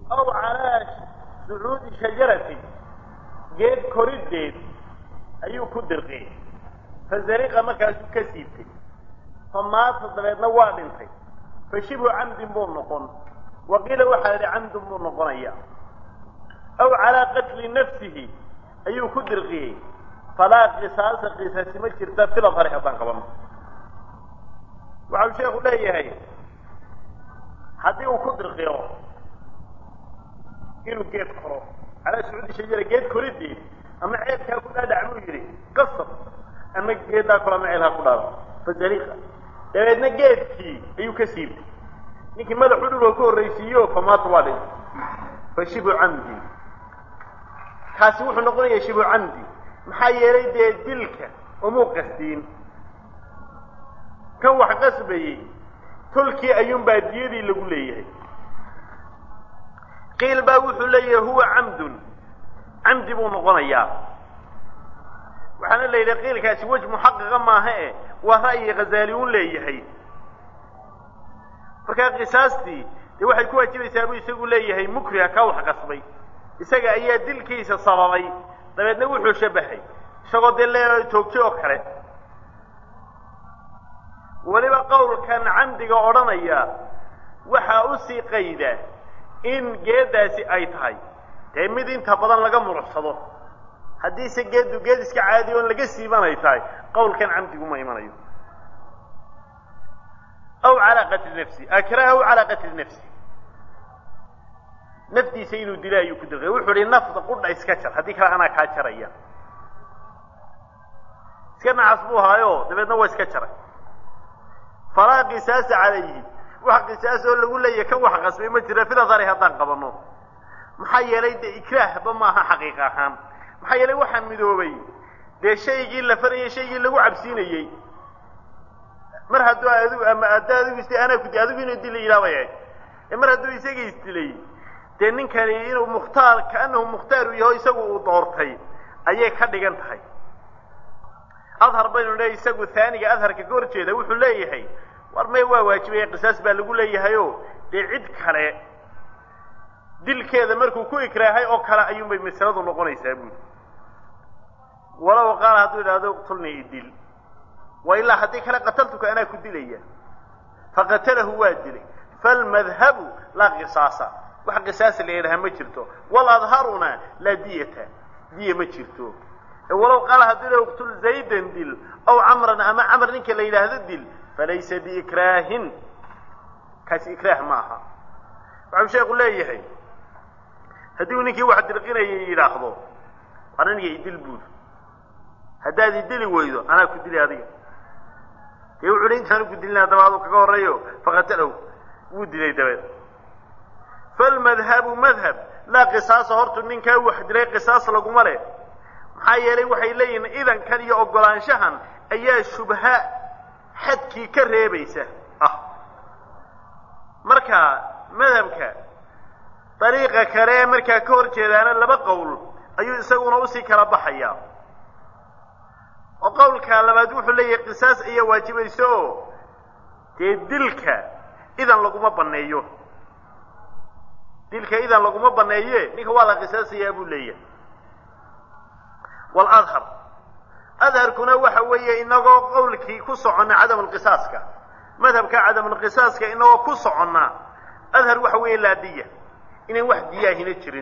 aw calaa sucuudi shajaratin geed koriddeed ayuu ku dirqiyey fazariqa markaasuu ka siibtay fa maata dabeedna waa dhintay fa shibhu camdin buu noqon wa qiila waxaa idhi camdun buu noqonaya aw calaa qatli nafsihi ayuu ku dirqiyey falaa qisaasa qisaasi ma jirta filadhari haddaan qabano waxau sheekhu leeyahay haddii uu ku dirqiyo inuu geed koro calaa sacuudi shajara geed koriddeed ama ceelkaa ku dhaadhac buu yidhi qasab ama geeddaa kole ama ceelkaa ku dhaada fazariqa dabeedna geedkii ayuu ka siibtay ninkii madaxu dhulka ku horraysiiyo famaata waa dhintay fa shibu camdi kaasi wuxuu noqonayaa shibu camdi maxaa yeelay dee dilka umuu qasdiin kan wax qasbayey tolkii ayuunbaa diyadii lagu leeyahay qiil baa wuxuu leeyahay huwa camdun camdi buu noqonayaa waxaana la yidhi qiilkaasi wej muxaqiqa maaha e waa ra'yi khazaali un leeyahay markaa qisaastii dee waxay ku waajibaysaa buu isagu leeyahay mukriha kaa wax qasbay isaga ayaa dilkiisa sababay dabeedna wuxuu shabahay isagoo dee le toogtay oo kale weliba qowlkan camdiga odhanaya waxaa usii qayda in geeddaasi ay tahay dee mid inta badan laga muruxsado haddiise geeddu geed iska caadi oon laga siiban ay tahay qowlkan camdigu ma imanayo aw calaa qatli nafsi akrahahu calaa qatli nafsi naftiisa inuu dilo ayuu ku dirqay wuxuu ihi nafda qudha iska jar haddii kale anaa kaa jaraya iska nacas buu haayo dabeedna waa iska jaray falaa qisaasa calayhi wax qisaas oo lagu leeyahay kan wax qasbay ma jira filadari haddaan qabano maxaa yeelay dee ikraahba maaha xaqiiq ahaan maxaa yeelay waxaan midoobay dee shaygii la farayay shaygii lagu cabsiinayey mar hadduu adigu ama hadda adigu is anaa kuti adigu inuu dila yidhaabay ee mar hadduu isaga isdilay dee ninkani inuu mukhtaar kaanahu mukhtaaru yaho isagu uu doortay ayay ka dhigan tahay adhar baynu leeyahy isagu haaniga adharka ka hor jeeda wuxuu leeyahay war may waa waajibaya qisaas baa lagu leeyahayo dee cid kale dilkeeda markuu ku ikraahay oo kale ayuunbay masaladu noqonaysaa buuli walow qaala hadduu idhahdo iqtulnii idil wa ilaa haddii kale qataltuka anaa ku dilaya faqatalahu waa dilay falmadhabu laa qisaasa wax qisaasa la yidhaha ma jirto waladharuna laa diyata diya ma jirto walow qaala hadduu idhahdo iqtul zaydan dil aw camran ama camr ninka la yidhaahdo dil falaysa biikraahin kaasi ikraah ma aha waxau sheeku leeyahay haddii uu ninkii wax dirqinayay yidhaahdo war aniga idil buul haddaad idili weydo anaa ku dili adiga dee wuxu uhi intaanu ku dilin haddaba aduu kaga horreeyo faqatalahu wuu dilay dabeed falmadhabu madhab laa qisaasa hortu ninkaa wax dilay qisaas laguma leh maxaa yeelay waxay leeyihiin idankan iyo oggolaanshahan ayaa shubha xadkii ka reebaysa ah marka madhabka dariiqa kale ee markaa ka hor jeedaana laba qowl ayuu isaguna usii kala baxaya oo qowlka labaad wuxuu leeyahay qisaas ayaa waajibaysa oo dee dilka idan laguma banneeyo dilka idan laguma banneeye ninka waa la qisaasayaa buu leeyahay waladhar adharkuna waxa weeye inagoo qowlkii ku soconna cadamulqisaaska madhabka cadamulqisaaska inagoo ku soconna adhar waxa weeye laa diya inayn wax diyaahina jirin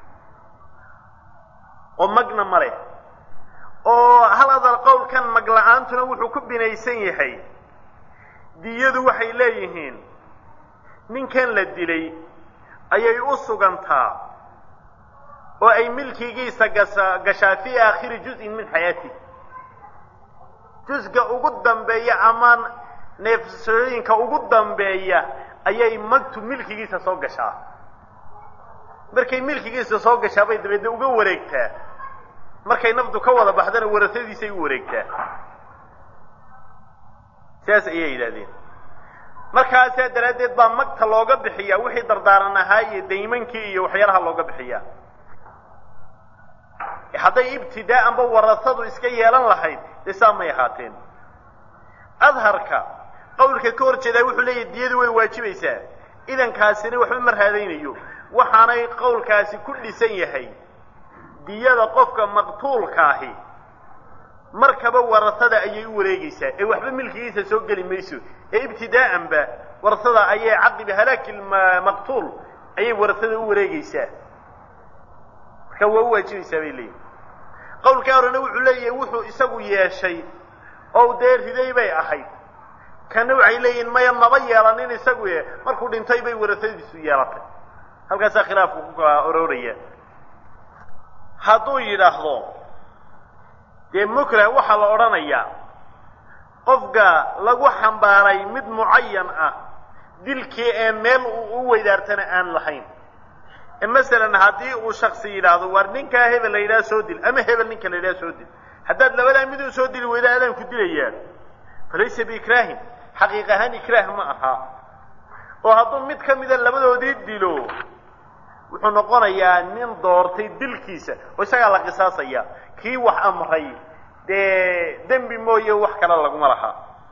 oo magna ma leh oo hal adar qowlkan mag la-aantuna wuxuu ku binaysan yahay diyadu waxay leeyihiin ninkan la dilay ayay u sugantaa oo ay milkigiisa gasa gashaa fii aakhiri juz'in min xayaatih jusga ugu dambeeya ama neefsooyinka ugu dambeeya ayay magtu milkigiisa soo gashaa markay milkigiisa soo gashaa bay dabeedna uga wareegtaa markay nafdu ka wada baxdana warasadiisay u wareegtaa sidaas ayay yidhahdeen markaasaa daraaddeed baa magta looga bixiyaa wixii dardaaran ahaa iyo daymankii iyo waxyaalaha looga bixiyaa hadday ibtidaa'anba warasadu iska yeelan lahayd dee saa may ahaateen adharka qowlka ka hor jeedaa wuxuu leeyahy diyadu way waajibaysaa idankaasina waxba ma raadaynayo waxaanay qowlkaasi ku dhisan yahay diyada qofka maqtuulkaahi markaba warasada ayay u wareegaysaa ee waxba milkigiisa soo geli mayso ee ibtidaa'anba warasada ayay caqiba halaaki maqtuul ayay warasada u wareegaysaa marka waa u waajibaysaa bay leeyihin qowlkaa horena wuxuu leeyahay wuxuu isagu yeeshay oo dee riday bay ahayd kana waxay leeyihin maya maba yeelanin isagu e markuu dhintay bay warasadiisu yeelatay halkaasaa khilaafku ku kala ororaya hadduu yidhaahdo dee mukrah waxaa la odhanayaa qofka lagu xambaaray mid mucayan ah dilkii ee meel uu u weydaartana aan lahayn masalan haddii uu shaksi yidhaahdo waar ninkaa hebel la yidhaha soo dil ama hebel ninka la yidhaha soo dil haddaad labadaa miduu soo dili weyda adaan ku dilayaa falaysa biikraahin xaqiiq ahaan ikraah ma aha oo hadduu mid ka mida labadoodii dilo wuxuu noqonayaa nin doortay dilkiisa oo isagaa la qisaasaya kii wax amray dee dembi mooye wax kale laguma laha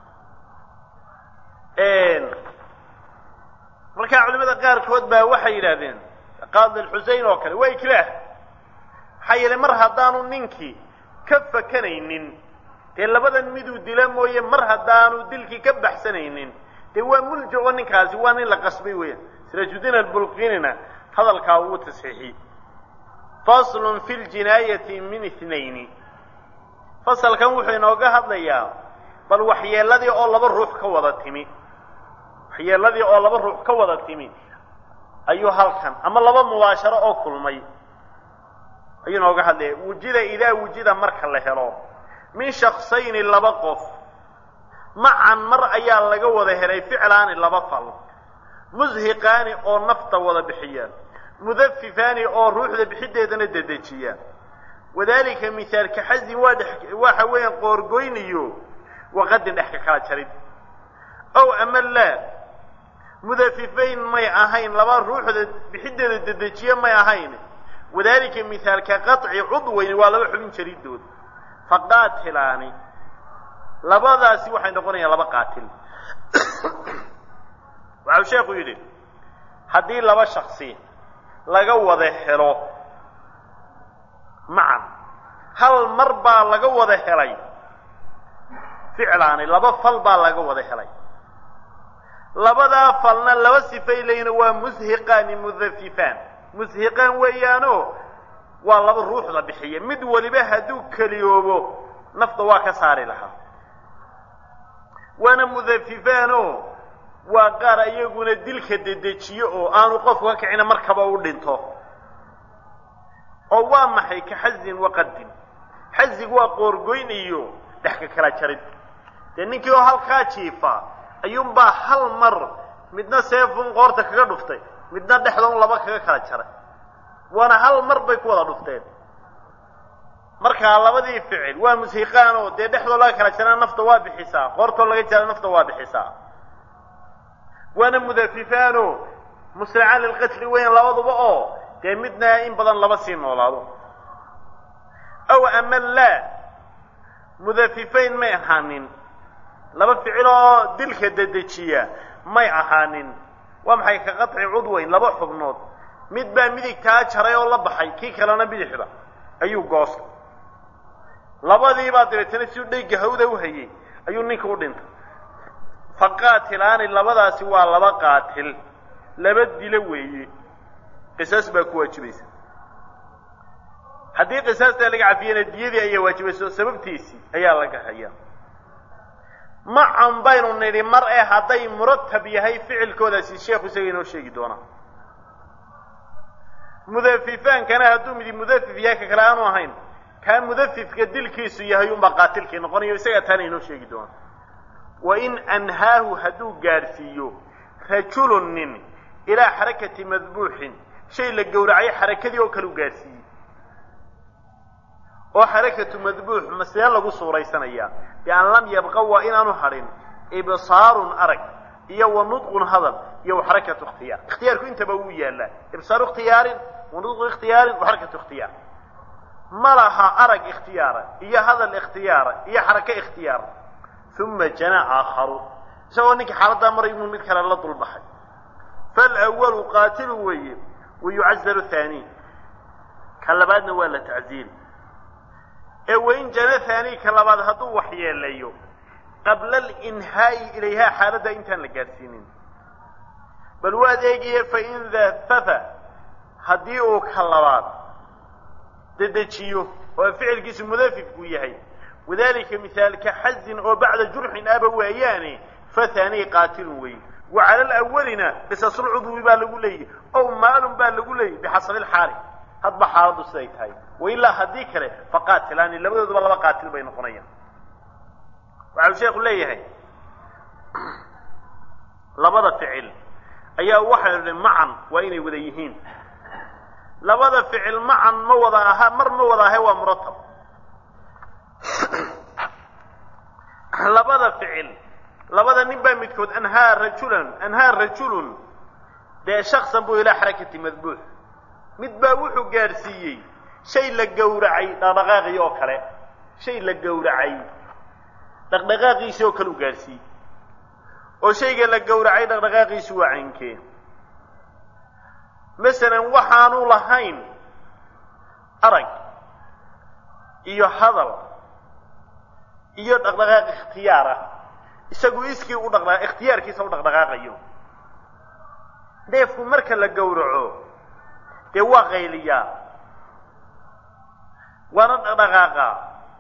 markaa culimada qaarkood baa waxay yidhaahdeen qaadi alxusein oo kale waa ikraah maxaa yeelay mar haddaanu ninkii ka fakanaynin dee labadan miduu dila mooye mar haddaanu dilkii ka baxsanaynin dee waa muljaco ninkaasi waa nin la qasbay weeyaan sirajudiin albulqinina hadalkaa uu tasxiixiyey faslun fi ljinaayati min ithnayni fasalkan wuxuu inooga hadlayaa bal waxyeeladii oo laba ruux ka wada timi waxyeeladii oo laba ruux ka wada timi ayuu halkan ama laba mubaasharo oo kulmay ayuu inooga hadlaya wujida idaa wujida marka la helo min shaksayni laba qof macan mar ayaa laga wada helay ficlaani laba fal mushiqaani oo nafta wada bixiya mudafifaani oo ruuxda bixideedana dedejiya wadalika mihaalka xazin waa dhex waxa weeyaan qoorgoyniyo waqadin dhex ka kala jarid ow ama laa mudafifayn may ahayn laba ruuxda bixideeda dedejiye may ahayn wadalika mihaalka qaطci cudweyni waa laba xubin jaridood faqaatilaani labadaasi waxay noqonayaan laba qaatil waxau sheekhu yidhi haddii laba shaksi laga wada helo macan hal mar baa laga wada helay ficlaani laba fal baa laga wada helay labadaa falna laba sifay leeyihin waa mushiqaani mudafifaan mushiqaan weeyaanoo waa laba ruuxda bixiya mid waliba hadduu keliyoobo nafta waa ka saari lahaa waana mudafifaanoo waa qaar iyaguna dilka dedejiyo oo aanu qofku ka kicina markaba u dhinto oo waa maxay ka xazin waqadin xazigu waa qoorgoyn iyo dhex ka kala jarid dee ninkii oo halkaa jiifa ayuunbaa hal mar midna seefun qoorta kaga dhuftay midna dhexdoon laba kaga kala jaray waana hal mar bay ku wada dhufteen markaa labadii ficil waa mushiqaan oo dee dhexdoo laga kala jarana nafta waa bixisaa qoortoo laga jara nafta waa bixisaa waana mudafifaano musracaan lilqatli weyn labaduba oo dee midna in badan laba sii noolaado aw ama laa mudafifayn may ahaanin laba ficil oo dilka dedejiya may ahaanin waa maxay ka qaطci cudweyn laba xubnood mid baa midigtaa jaray oo la baxay kii kalena bidixda ayuu goostay labadiibaa dabeetana si dhayga hawda u hayay ayuu ninka u dhintay faqaatilaani labadaasi waa laba qaatil laba dilo weeye qisaas baa ku waajibaysa haddii qisaastaa laga cafiyana diyadii ayaa waajibaysa oo sababtiisii ayaa laga hayaa macan baynu nidhi mar ee hadday muratab yahay ficilkoodaasi sheekhu isaga inoo sheegi doonaa mudafifaankana hadduu midi mudafif yahay ka kale aanu ahayn kaa mudafifka dilkiisu yahay unbaa qaatilkii noqonayo isagaa taana inoo sheegi doona wain anhaahu hadduu gaadhsiiyo rajulun nin ilaa xarakati madbuuxin shay la gowracay xarakadii oo kale u gaadhsiiyey oo xarakatu madbuux masee lagu suuraysanayaa bian lam yabqa waa inaanu hadhin ibsaarun arag iyo wa nudqun hadal iyo wa xarakatu ikhtiyaar ikhtiyaarku intaba wuu yaallaa ibsaaru ikhtiyaarin wa nudqu ikhtiyaarin wa xarakatu ikhtiyaar ma laha arag ikhtiyaara iyo hadal ikhtiyaara iyo xarake ikhtiyaara uma jana aakharu isagoo ninkii xaaladdaa maray inuu mid kale la dulbaxay falwalu qaatilu weeye wayucazaru haani ka labaadna waa la tacziil ee wain jana haani ka labaad hadduu waxyeelayo qabla alinhaa'i ilayhaa xaaladda intaan la gaadhsiinin bal waad eegaye fain dafafa haddii uu ka labaad dedejiyo oo ficilkiisu mudafifku yahay wadalika mihaalka xazin oo bacda jurxin aba waayaane fahaanii qaatilun wey wa cala alawalina qisasulcudwi baa lagu leeyahy ow maalun baa lagu leeyahy bixasabi lxaali hadba xaaladdu siday tahay wailaa haddii kale faqaatilaani labadooduba laba qaatil bay noqonayaan waxau sheekhu leeyahay labada ficil ayaa waxaynu idhi macan waa inay wada yihiin labada ficil macan ma wada aha mar ma wada ahe waa muratab labada ficil labada nin baa midkood anhaa rajulan anhaa rajulun dee shaksan buu ilaa xarakati madbuux mid baa wuxuu gaadhsiiyey shay la gowracay dhaqdhaqaaqii oo kale shay la gowracay dhaqdhaqaaqiisii oo kale u gaadhsiiyey oo shayga la gowracay dhaqdhaqaaqiisu waa caynkee masalan waxaanu lahayn arag iyo hadal iyo dhaqdhaqaaq ikhtiyaar ah isagu iskii u dhaqdha ikhtiyaarkiisa u dhaqdhaqaaqayo neefku marka la gowraco dee waa qayliyaa waana dhaqdhaqaaqaa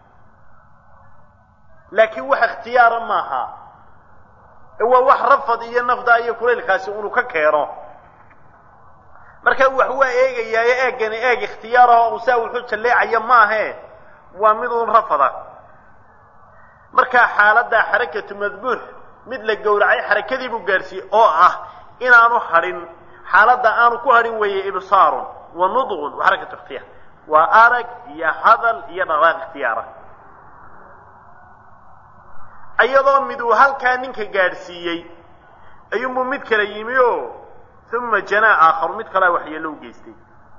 laakiin wax ikhtiyaara maaha ee waa wax rafad iyo nafda iyo kulaylkaasi unu ka keeno marka wax waa eegayaayo eegani eeg ikhtiyaaraho uu saa wuxuu jalleecaya maahe waa mid uun rafada markaa xaaladdaa xarakatu madbuux mid la gowracay xarakadii buu gaadhsiiyey oo ah inaanu hadhin xaaladda aanu ku hadhin weeye ibsaarun wa nudqun wa xarakatu ikhtiyaar waa arag iyo hadal iyo dhaqaaq ikhtiyaara iyadoo mid uu halkaa ninka gaadhsiiyey ayuunbuu mid kale yimi oo uma janaa aakharu mid kalea waxyeello u geystay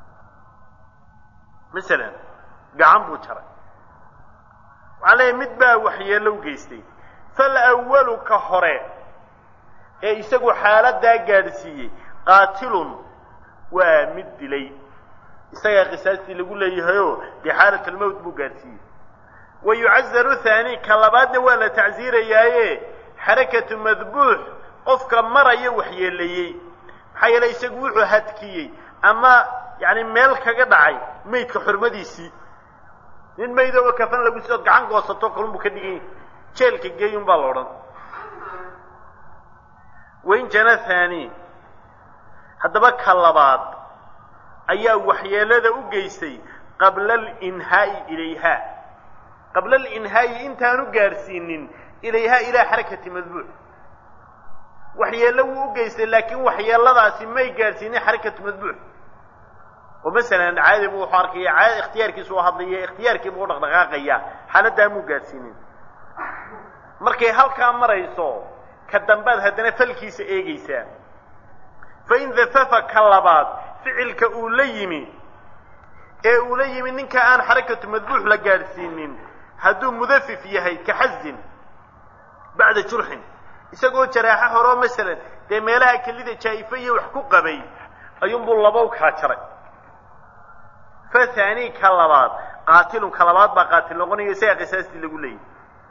masalan gacan buu jaray waxaa leeyahy mid baa waxyeello u geystay falwalu ka hore ee isagu xaaladdaa gaadhsiiyey qaatilun waa mid dilay isagaa qisaastii lagu leeyahayoo dee xaalat almowt buu gaadhsiiyey wa yucazaru haani ka labaadna waa la tacsiirayaaye xarakatu madbuux qofka maraya waxyeeleeyey maxaa yeelay isagu wuxuu hadkiyey ama yani meel kaga dhacay maydka xurmadiisii nin maydooba kafan lagu sidood gacan goosato kalunbuu ka dhigan yahy jeelka geeyun baa la odhan wain jana haani haddaba ka labaad ayaa waxyeelada u geystay qabla alinhaa'i ilayha qabla alinhaa'i intaanu gaadhsiinin ilayhaa ilaa xarakati madbuuc waxyeello wuu u geystay laakiin waxyeeladaasi may gaadhsiinin xarakatu madbuuc oo masalan caadi buu wuxuu arkaya caadi ikhtiyaarkiisu u hadlaya ikhtiyaarkii buu u dhaqdhaqaaqaya xaaladdaa muu gaadhsiinin markay halkaa marayso ka dambaad haddana falkiisa eegaysaa fain dafafa ka labaad ficilka uu la yimi ee uu la yimi ninka aan xarakatu madbuux la gaadhsiinin hadduu mudafif yahay ka xazin bacda jurxin isagoo jaraaxo horeo masalan dee meelaha kelida jaa'ife iyo wax ku qabay ayuunbuu labow kala jaray fa haanii ka labaad qaatilun ka labaad baa qaatil noqonaya isagaa qisaastii lagu leeyahy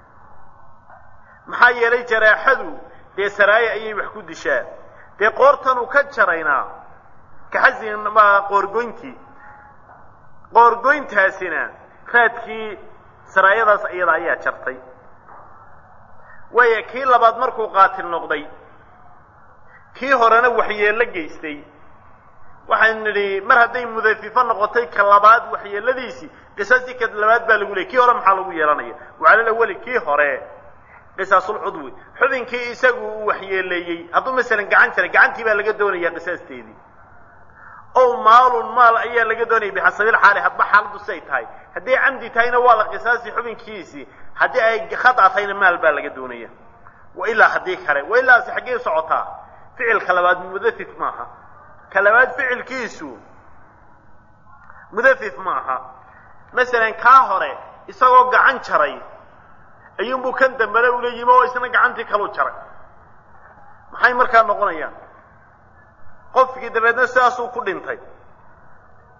maxaa yeelay jaraaxadu dee saraaye ayay wax ku dishaa dee qoortanuu ka jaraynaa kaxasin ma qoorgoyntii qoorgoyntaasina raadkii saraayadaas iyada ayaa jartay waaya kii labaad markuu qaatil noqday kii horena waxyeello geystay waxaan nidhi mar hadday mudafifo noqotay ka labaad waxyeeladiisii qisaastii ka labaad baa lagu leeyay kii hore maxaa lagu yeelanaya wacalal awali kii hore qisaasulcudwi xubinkii isagu uu waxyeeleeyey hadduu masalan gacan jaray gacantii baa laga doonaya qisaasteedii ow maalun maal ayaa laga doonaya bixasabil xaali hadba xaaladdu siay tahay hadday camdi tahayna waa la qisaasi xubinkiisii haddii ay khata tahayna maal baa laga doonaya wa ilaa haddii kale wa ilaasi xaggee socotaa ficilka labaad mudafif maaha ka labaad ficilkiisu mudafif maaha masalan kaa hore isagoo gacan jaray ayuunbuu kan dambena ula yimi oo isna gacantii kalu jaray maxay markaa noqonayaan qofkii dabeedna sidaasuu ku dhintay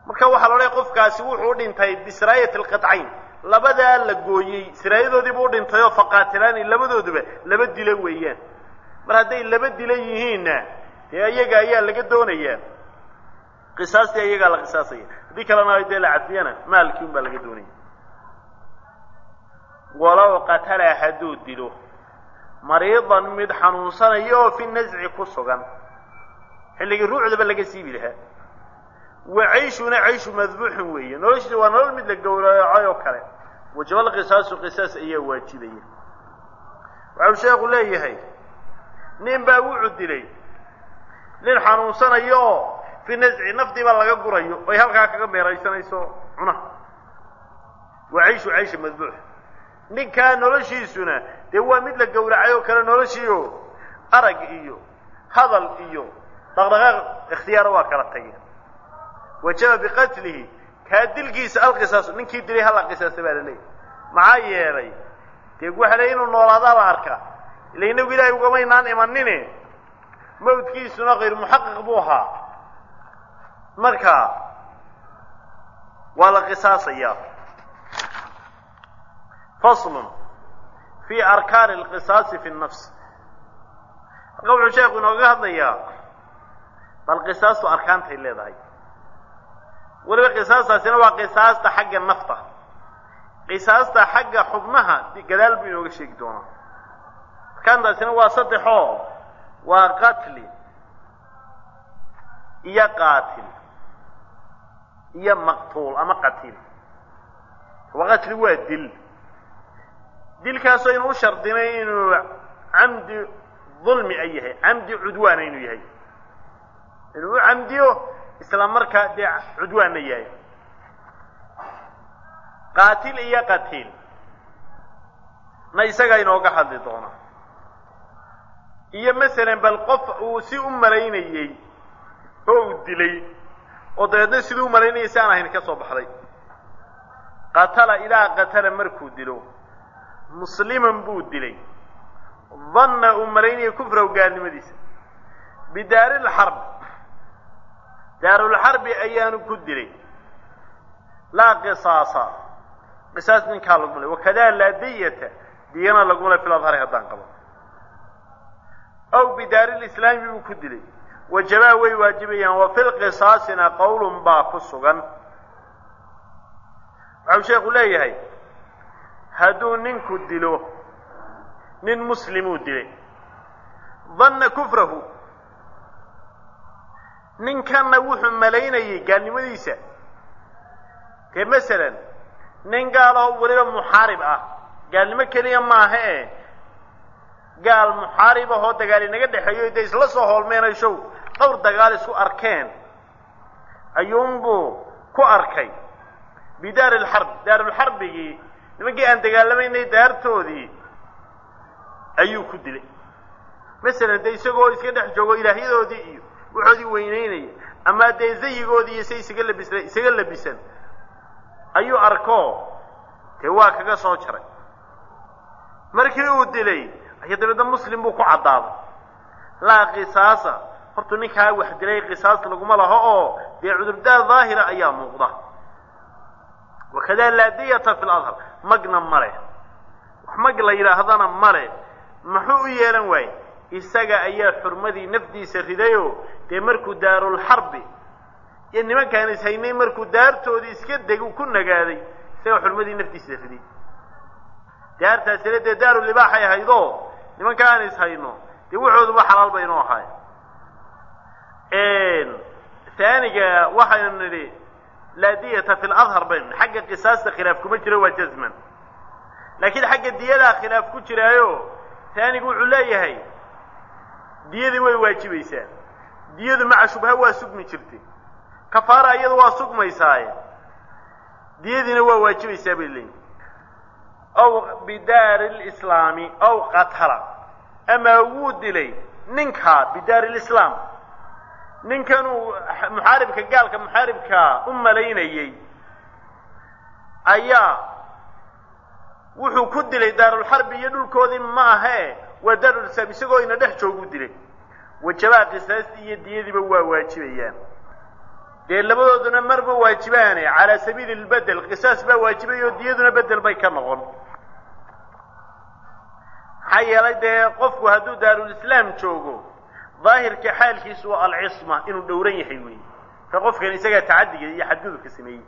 marka waxaa la odhaya qofkaasi wuxuu dhintay bisiraayati alqatcayn labadaa la gooyey siraayadoodiibuu udhintay oo faqaatilaani labadooduba laba dilo weeyaan mar hadday laba dilo yihiinna dee iyaga ayaa laga doonayaa qisaastii iyagaa la qisaasaya haddii kalena dee la cadfiyana maalkii un baa laga doonaya walow qatala hadduu dilo mariidan mid xanuunsanaya oo fi nasci ku sugan xilligii ruucdaba laga siibi lahaa wa cayshuna cayshu madbuuxun weeye noloshiisa waa nolol mid la gowracay oo kale wajaba lqisaasu qisaas ayaa waajibaya waxau sheekhu leeyahay nin baa wuxuu dilay nin xanuunsanayo oo fi nasci naftiiba laga gurayo oy halkaa kaga meeraysanayso cunaha wa cayshu caysha madbuux ninkaa noloshiisuna dee waa mid la gowracay oo kale noloshiio arag iyo hadal iyo dhaqdhaqaaq ikhtiyaara waa kala tageen wajaba biqatlihi kaa dilkiisa alqisaasu ninkii dilay hala qisaasa baa la leeyahy maxaa yeelay dee waxa le inuu noolaadaa la arkaa ila inagu ilaahay ugamaynaan imanine mawdkiisuna kayr muxaqiq buu ahaa marka waa la qisaasayaa faslun fi arkaani alqisaasi fi nnafs halka wuxuu sheekhu inooga hadlayaa bal qisaastu arkaantay leedahay weliba qisaastaasina waa qisaasta xagga nafta qisaasta xagga xubnaha gadaal buu inooga sheegi doonaa arkaantaasina waa saddexoo waa qatli iyo qaatil iyo maqtuul ama qatiil waa qatli waa dil dilkaasoo inuu shardinay inuu camdi dulmi ay yahay camdi cudwaana inuu yahay inuu u camdiyo isla markaa dee cudwaanna yahay qaatil iyo qatiil na isagaa inooga hadli doona iyo masalan bal qof uu si u malaynayey oo uu dilay oo dabeedna siduu u malaynayay si aan ahayn ka soo baxday qatala ilaa qatala markuu dilo musliman buu dilay danna uu malaynayay kufraw gaalnimadiisa bidaari lxarb daarulxarbi ayaanu ku dilay laa qisaasa qisaas ninkaa laguma le wakadaa laa diyata diyana laguma le fil adhari haddaan qabo aw bidaari lislaami buu ku dilay wajabaa way waajibayaan wa fi lqisaasina qowlun baa ku sugan waxau sheekhu leeyahay hadduu ninku dilo nin muslimuu dilay danna kufrahu ninkanna wuxuu malaynayay gaalnimadiisa dee masalan nin gaaloo weliba muxaarib ah gaalnimo keliya maaha e gaal muxaarib ahoo dagaal inaga dhexeeyo dee isla soo hoolmeenay show dhowr dagaal isku arkeen ayuunbuu ku arkay bidaari lxarb daarulxarbigii nimankii aan dagaalamaynay daartoodii ayuu ku dilay masalan dee isagoo iska dhex joogo ilaahyadoodii iyo waxoodii weyneynaya ama dee zayigoodii iyo say isaga labis isaga labisan ayuu arko dee waa kaga soo jaray markii uu dilay ayaa dabeedna muslim buu ku caddaaday laa qisaasa hortuu ninkaa wax dilay qisaas laguma laho oo dee cudurdaar daahira ayaa muuqda wakadaa laa diyata fi ladhar magna male wax mag la yidhaahdana male muxuu u yeelan waaye isaga ayaa xurmadii nafdiisa ridayoo dee markuu daarulxarbi iyo nimankaan is haynay markuu daartoodii iska deg ku nagaaday isagaa xurmadii nafdiisa riday daartaasina dee daarulibaaxay ahaydoo nimanka aan is hayno dee waxooduba xalaal bay inoo ahaay taaniga waxaynu nidhi laa diyata fi ladhar baynu xagga qisaasta khilaaf kuma jiro waa jazman laakiin xagga diyadaa khilaaf ku jiraayo taanigu wuxuu leeyahay diyadii way waajibaysaa diyadu maca shubha waa sugmi jirtay kafaara iyadu waa sugmaysaaye diyadiina waa waajibaysaa bay leeyihin aw bidaari lislaami aw qatala amaa wuu dilay ninkaa bidaari lislaam ninkanuu muxaaribka gaalka muxaaribkaa u malaynayey ayaa wuxuu ku dilay daarulxarbi iyo dhulkoodii ma ahee waa daarulislaam isagoo ina dhex jooguu dilay wajabaa qisaastii iyo diyadiiba waa waajibayaan dee labadooduna marba waajibaane calaa sabiili lbedel qisaas baa waajibay oo diyaduna bedel bay ka noqon maxaa yeelay dee qofku hadduu daarulislaam joogo daahirka xaalkiisu waa alcisma inuu dhowran yahay weeye ka qofkan isagaa tacadiga iyo xadgudubka sameeyey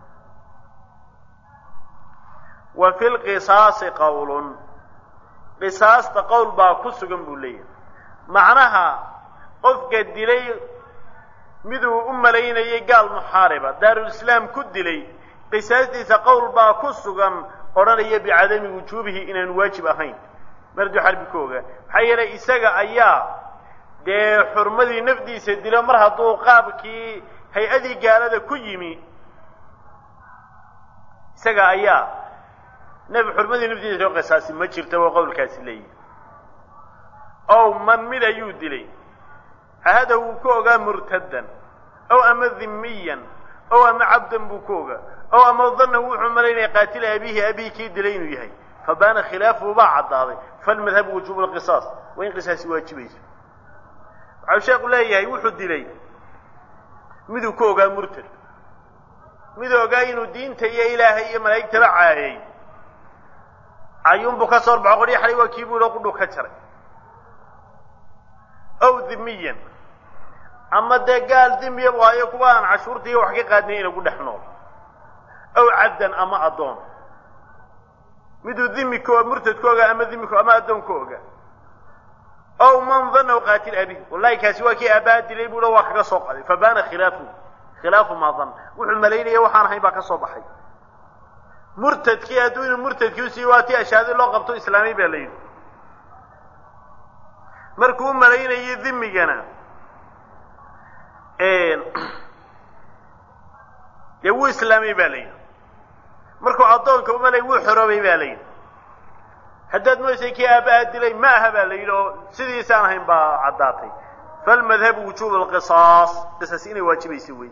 wa fi lqisaasi qowlun qisaasta qowl baa ku sugan buu leeyahay macnaha qofka dilay miduu u malaynayay gaal muxaariba daarulislaam ku dilay qisaastiisa qowl baa ku sugan odhanaya bicadami wujuubihi inaan waajib ahayn marduu xarbi ku ogaa maxaa yeelay isaga ayaa dee xurmadii nafdiisa dilo mar hadduu qaabkii hay-adii gaalada ku yimi isaga ayaa naf xurmadii nafdiisa loo qisaasi ma jirta waa qowlkaasi leeyihi ow man mid ayuu dilay ahada wuu ku ogaa murtaddan ow ama dhimiyan ow ama cabdan buu ku ogaa ow ama danna wuxuu malaynaya qaatila abiihi abihi kii dilay inuu yahay fabaana khilaafuhu baa caddaaday falmadhabu wujuubu lqisaas waa in qisaasi waajibayso waxau sheekhu leeyahay wuxuu dilay miduu ku ogaa murtad miduu ogaa inuu diinta iyo ilaahay iyo malaa'igtaba caayay cayuunbuu ka soo horbaxo qoryo xalay waa kii buu ilo qudhuu ka jaray ow dhimiyan ama dee gaal dimiya bu hayo kuwa aan cashuurta iyo wax ka qaadnay inagu dhex nool ow cabdan ama addoon miduu dhimi ko murtad ku ogaa ama dhimi ama addoon ku ogaa ow man danahu qaatil abi wallahi kaasi waa kii aabbaha dilay buu waa kaga soo qaday fabaana khilaafu khilaafu maa dan wuxuu malaynaya waxaan ahayn baa ka soo baxay murtadkii hadduu inuu murtadkii usii waa tii ashaadi loo qabto islaamay baa la yidhi markuu u malaynayay dhimigana dee wuu islaamay baa la yidhi markuu addoonka u malay wuu xoroobay baa la yidhi haddaad moysay kii aabbaha dilay ma aha baa la yidhi oo sidiisaan ahayn baa caddaatay falmadhabu wujuub alqisaas qisaas inay waajibayso wey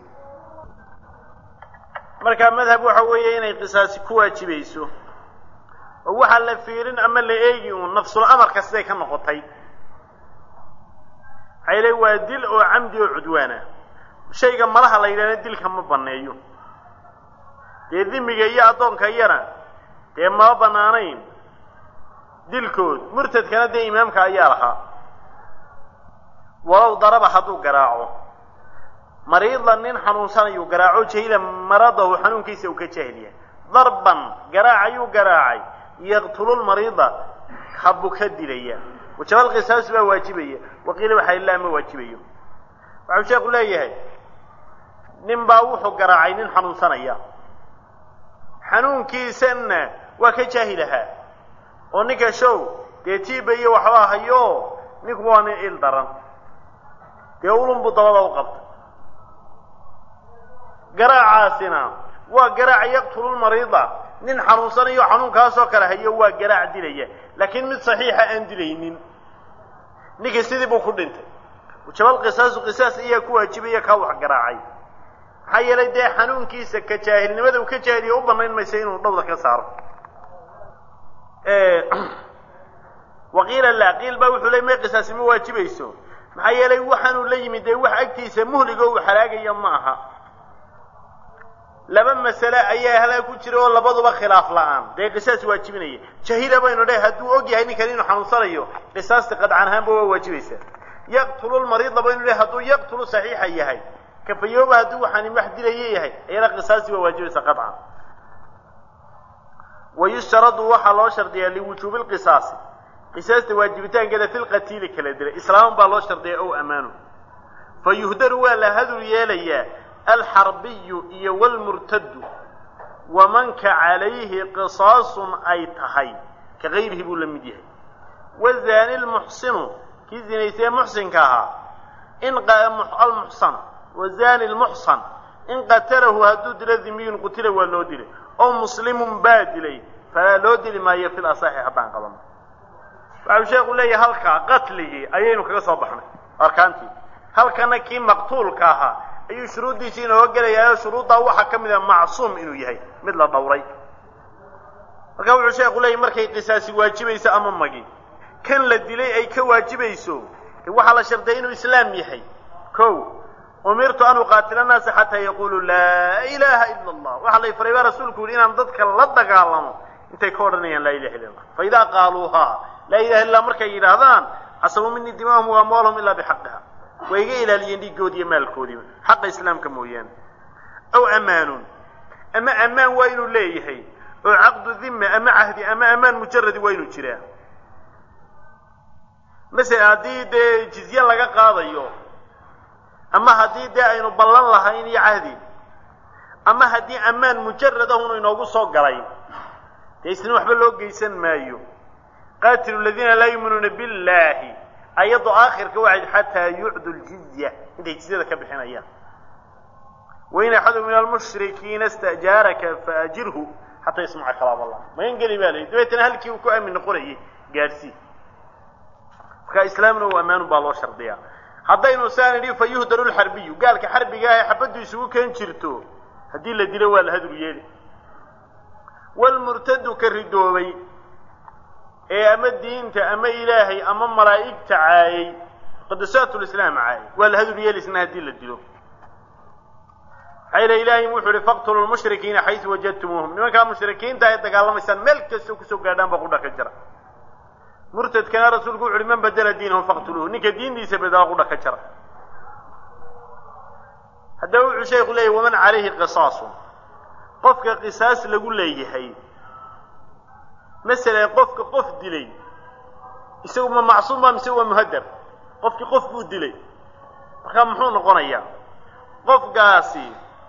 marka madhab waxa weeye inay qisaasi ku waajibayso oo waxaa la fiirin ama la eegi uun nafsul amarka siday ka noqotay maxay le waa dil oo camdi oo cudwaana shayga malaha la yidhahna dilka ma banneeyo dee dimiga iyo addoonka iyana dee mama bannaanayn dilkood murtadkana dee imaamka ayaa lahaa walow daraba hadduu garaaco mariidan nin xanuunsanayuu garaaco jahila maradahu xanuunkiisa uu ka jaahil yahay darban garaac ayuu garaacay yaqtululmariida habu ka dilaya wajabal qisaasu baa waajibaya waqiila waxaa ilaa ma waajibayo waxau sheekhu leeyahay nin baa wuxuu garaacay nin xanuunsanaya xanuunkiisanna waa ka jaahil ahaa oo ninka show dee tiiba iyo waxbaa hayo ninku waa nin il daran dee ulun buu dabada u qabtay garaacaasina waa garaac yaqtululmariida nin xanuunsanayo xanuunkaasoo kale hayo waa garaac dilaya laakiin mid saxiixa aan dilaynin ninkii sidii buu ku dhintay jabal qisaasu qisaas ayaa ku waajibaya kaa wax garaacay maxaa yeelay dee xanuunkiisa ka jaahilnimada uu ka jaahiliya u banayn maysa inuu dhowda ka saaro waqiila laa qiil baa wuxuu ley may qisaasi ma waajibayso maxaa yeelay waxaanuu la yimid dee wax agtiisa muhligo uu halaagaya ma aha laba masale ayaa halaa ku jira oo labaduba khilaaf la-aan dee qisaas waajibinaya jahila baynu dheh hadduu og yahay ninkan inuu xanuunsanayo qisaasta qadcan ahaanba waa waajibaysaa yaqtulu lmariida baynu dheh hadduu yaqtulu saxiixa yahay kafayooba hadduu waxaan wax dilaya yahay ayana qisaasti waa waajibaysa qadcan wayushtaradu waxaa loo shardiyaa liwujuubi lqisaasi qisaasta waajibitaankeeda fi lqatiili kala dilay islaaman baa loo shardiya ow amaanu fa yuhdaru waa la hadul yeelayaa alxarbiyu iyo wlmurtadu wamanka calayhi qisaasun ay tahay ka gayrihi buu la mid yahay wazaani lmuxsinu kii zinaysee muxsinka ahaa in almuxsan wazaani lmuxsan in qatalahu hadduu dilo dimiyun qutila waa loo dilay oo muslimun baa dilay falaa loo dili maayo fil asaxi haddaan qabano waxau sheekhu leeyahay halkaa qatligii ayaynu kaga soo baxnay arkaantii halkana kii maqtuulka ahaa ayuu shuruuddiisii inooga gelayaa oo shuruuddaa waxaa ka mid a macsuum inuu yahay mid la dhowray marka wuxuu sheekhu leeyahy markay qisaasi waajibayso ama magi kan la dilay ay ka waajibayso waxaa la shardiya inuu islaam yahay ko umirtu an uqaatila annaasa xataa yaquluu laa ilaaha ila allah waxaa lay faray baa rasuulku yihi inaan dadka la dagaalamo intay ka odhanayaan laa ilaha illa allah fa idaa qaaluuhaa laa ilaha illa markay yidhaahdaan casabuu minii dimaahum wa amwaalahum ilaa bixaqiha way iga ilaaliyeen dhiiggoodi iyo maalkoodiiba xaqa islaamka mooyaane aw amaanun ama ammaan waa inuu leeyahay oo caqdu dhima ama cahdi ama amaan mujaradi waa inuu jiraa masele haddii dee jizye laga qaadayo ama haddii dee aynu ballan lahayn iyo cahdi ama haddii ammaan mujarad ahunu inoogu soo galay dee isna waxba loo geysan maayo qaatilu ladiina laa yuuminuuna billahi ayadoo aakhirka waxayd xataa yucdu ljizya intay jizyada ka bixinayaan wain axadu min almushrikiina istajaaraka faajirhu xataa yasmaca kalaam allah magan geli baa layihi dabeetana halkii uu ku aamin noqonayay gaadhsii marka islaamna u ammaanun baa loo shardiyaa haddaynu saan idhi fa yuhdaru lxarbiyu gaalka xarbiga ah ee xabaddu isugu keen jirto haddii la dilo waa la hadur yeeli walmurtadu ka ridoobay ee ama diinta ama ilaahay ama malaa'igta caayay qadasaatu lislaam caayay waa la hadur yeeli isna haddii la dilo maxaa yila ilaahay wuxuu ihi faqtulu lmushrikiina xaysu wajadtumuuhum nimankaa mushrikiinta ay dagaalamaysaan meel kastoo kusoo gaadhaan ba qudha ka jira murtadkana rasuulku wuxu uhi man badela diinahum faqtuluuhu ninka diintiisa bedela qudha ka jira haddaba wuxuu sheekhu leeyahy waman calayhi qisaasun qofka qisaas lagu leeyahay masalan qofka qof dilay isagu ma macsuum ba mise waa muhadar qofkii qof buu dilay markaa muxuu noqonayaa qofkaasi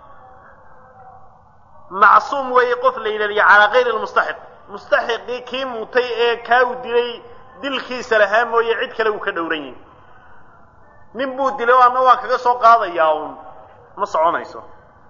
macsuum weeye qof la yidhahdiyo calaa kayri lmustaxiq mustaxiqii kii mutay ee kaa u dilay dilkiisa lahaa mooye cid kale uu ka dhowran yahi nin buu dilay o ama waan kaga soo qaadayaa uun ma soconayso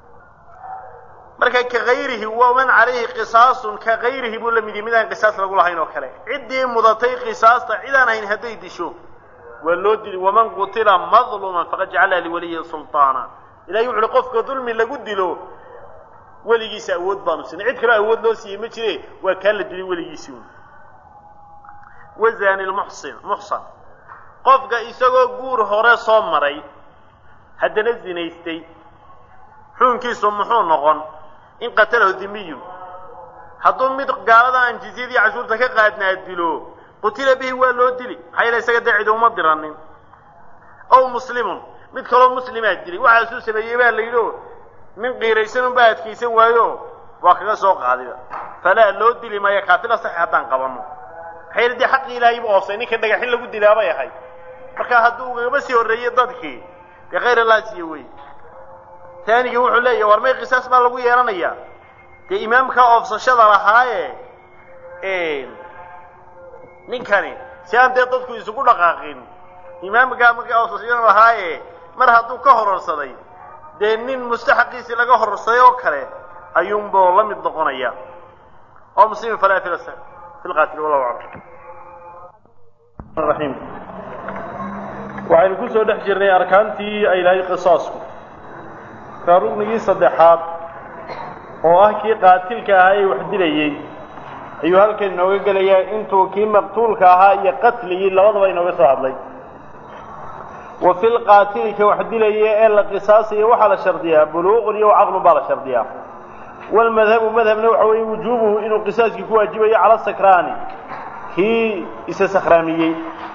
marka ka kayrihi waman calayhi qisaasun ka kayrihi buu la mid yahi midaan qisaas lagu lahayn oo kale ciddii mudatay qisaasta cidaan hayn hadday disho waa loo dili waman qutila madluman faqad jacala liwaliyi sulطaana ilahay wuxu uhi qofka dulmi lagu dilo weligiisa awood baanu siinay cid kaloo awood loo siiyey ma jire waa kaa la dilay weligiisii un wazani lmuxsin muxsan qofka isagoo guur hore soo maray haddana zinaystay xukunkiisu muxuu noqon in qatalahu dimiyun hadduu mid gaalada aan jizyadii cashuurta ka qaadnaa dilo qutila bihi waa loo dili maxaa yeele isaga dee cidi uma diranin ow muslimun mid kaloo muslimaa dilay waxaasuu sameeyey baa la yidhi o nin qiiraysan unbaa adkaysan waayo waa kaga soo qaadiba falaa loo dili maayo kaafila saxi haddaan qabanno maxaa yeele dee xaqii ilaahay buu oofsay ninka dhagaxin lagu dilaabay ahay marka hadduu ugagaba sii horreeyey dadkii dee khayr allah siiye wey taanigii wuxuu leeyahy war may qisaas baa lagu yeelanayaa dee imaamka oofsashada lahaaye ninkani si aan dee dadku isugu dhaqaaqin imaamkaa markaa oofsashada lahaaye mar hadduu ka hororsaday dee nin mustaxaqiisii laga hororsaday oo kale ayuunbuu la mid noqonaya oo muslimin falaa fi fi lqaatil wallahu aclam raxiim waxaynu ku soo dhex jirnay arkaantii ay lahay qisaasku ka rugnigii saddexaad oo ah kii qaatilka ahaa ee wax dilayey ayuu halkan inooga gelayaa intuu kii maqtuulka ahaa iyo qatligii labadaba inooga soo hadlay wa fi lqaatili ka wax dilaya ee la qisaasayo waxaa la shardiyaa buluuqun iyo caqlun baa la shardiyaa walmadhabu madhabna waxa weeye wujuubuhu inuu qisaaskii ku waajibayo cala sakraani kii isa sakhraamiyey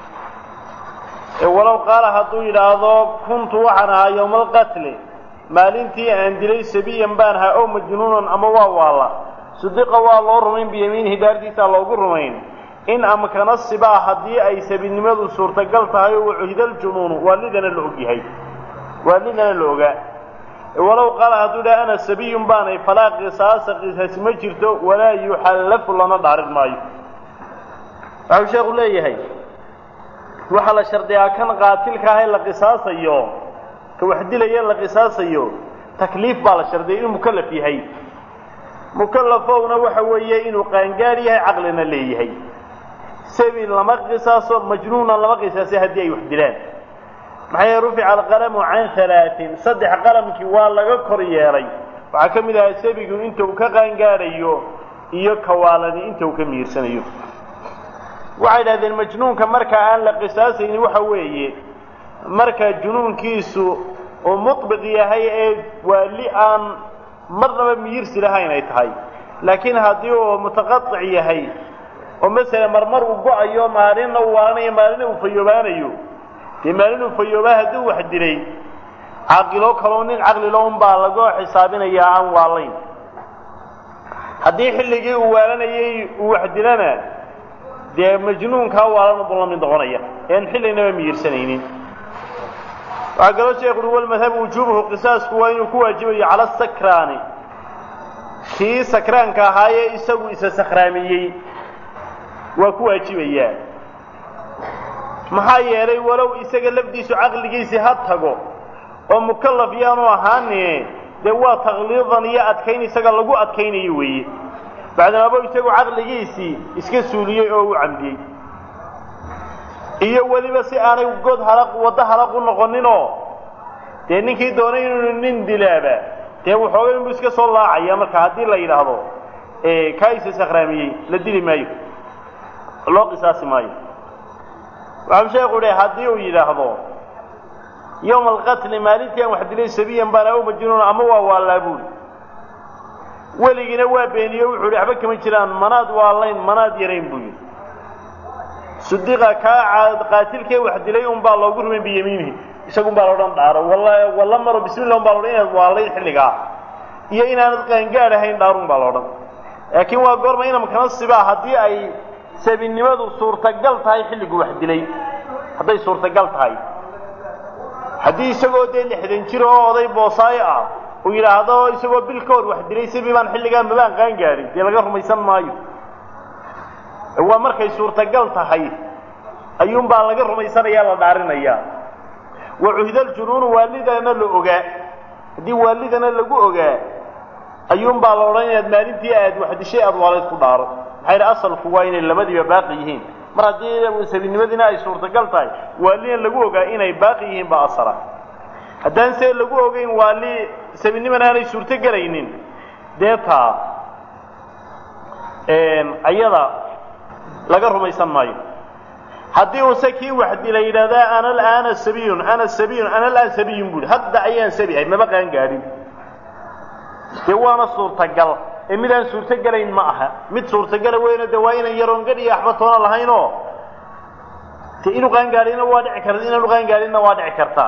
walow qaala hadduu yidhaahdo kuntu waxaan ahaa yowma alqatli maalintii aan dilay sabiyan baan ahaa ow majnuunan ama waa waalla sudiqa waa loo rumayn biyamiinihi dhaartiisaa loogu rumayn in amkana sibaa haddii ay sabinimadu suurtagal tahay oo wacuhida aljunuunu waalidana la ogyahay waalidana la ogaa walow qaala hadduu yidhaha ana sabiyun baanay falaa qisaasa qisaasi ma jirto walaa yuxallafu lana dhaarin maayo waxau sheekhu leeyahay waxaa la shardiyaa kan qaatilka ah ee la qisaasayo ka wax dilaya la qisaasayo takliif baa la shardiyay inuu mukallaf yahay mukallafowna waxa weeye inuu qaangaar yahay caqlina leeyahay sabi lama qisaaso majnuunan lama qisaasay haddii ay wax dilaan maxaa yeele rufica alqalamu can halaatin saddex qalamkii waa laga kor yeelay waxaa ka mid ahaa sabigu inta uu ka qaangaadhayo iyo kawaalani inta uu ka miirsanayo waxay idhahdeen majnuunka marka aan la qisaasaynin waxa weeye marka junuunkiisu oo muطbiq yahay ee waali aan marnaba miyirsi lahayn ay tahay laakiin haddii uu mutaqaطic yahay oo masala marmar uu go-ayo maalinna uu waaranayo maalina uu fayoobaanayo dee maalin uu fayoobaa hadduu wax dilay caaqilo kaloo nin caqlilo un baa laga xisaabinayaa aan waalayn haddii xilligii uu waalanayay uu wax dilana dee majnuunkaa waalan buu la mid noqonaya ean xillinaba miyirsanaynin waxaa kaloo sheekhu uhi walmadhabu wujuubuhu qisaasku waa inuu ku waajibayo cala sakraani kii sakraanka ahaayee isagu isa sakraamiyey waa ku waajibayaa maxaa yeelay walow isaga lafdiisu caqligiisii ha tago oo mukallaf yaanu ahaane dee waa takliidan iyo adkayn isaga lagu adkaynayo weeye bacdamaabo isagu caqligiisii iska suuliyey oo u camdiyey iyo weliba si aanay god halaq waddo halaq u noqoninoo dee ninkii doonay inuu nin dilaaba dee waxoogay inbuu iska soo laacaya marka haddii la yidhaahdo kaa isa sakraamiyey la dili maayo loo qisaasi maayo waxau sheekhu idhi haddii uu yidhaahdo yowma alqatli maalintii aan wax dilay sabiyan baan aw majnuun ama waa waalaabuul weligiina waa beeniyo wuxuu ihi waxba kama jiraan manaad waalayn manaad yarayn buu yidhi sudiqa kaa qaatilkee wax dilay un baa loogu rumayn biyamiinihi isagun baa loodhan dhaaro walla maro bismillah un baa loodhan inaad waalayn xilligaa iyo inaanad qaangaad ahayn dhaarun baa loodhan laakiin waa goorma inamkana sibaa haddii ay sabinimadu suurtagal tahay xilligu wax dilay hadday suurtagal tahay haddii isagoo dee lixdan jir oo oday boosaayo ah uu yidhaahdo isagoo bil ka hor wax dilay sibii baan xilligaa mabaan qaan gaadhin dee laga rumaysan maayo waa markay suurtagal tahay ayuunbaa laga rumaysanaya la dhaarinayaa wa cuhidaljunuunu waalidana la ogaa haddii waalidana lagu ogaa ayuunbaa la odhan inaad maalintii aad wax dishay aad waalayd ku dhaaro maxaa yidhi asalku waa inay labadiiba baaqi yihiin mar haddii sabinimadiina ay suurtagal tahay waalina lagu ogaa inay baaqi yihiin baa asala haddaan see lagu ogeyn waali sabinimana aanay suurto gelaynin dee taa ayada laga rumaysan maayo haddii uuse kii wax dila yidhahdaa ana alaana sabiyun ana sabiyun ana alaan sabiyun buuhi hadda ayaan sabi ahay maba qaan gaadhin dee waana suurtagal ee midaan suurtogelayn ma aha mid suurtogala weyno de waa inan yaroon gadh iyo waxba toona lahaynoo de inuu qaangaadhina waa dhici karta inaanu qaangaadhinna waa dhici kartaa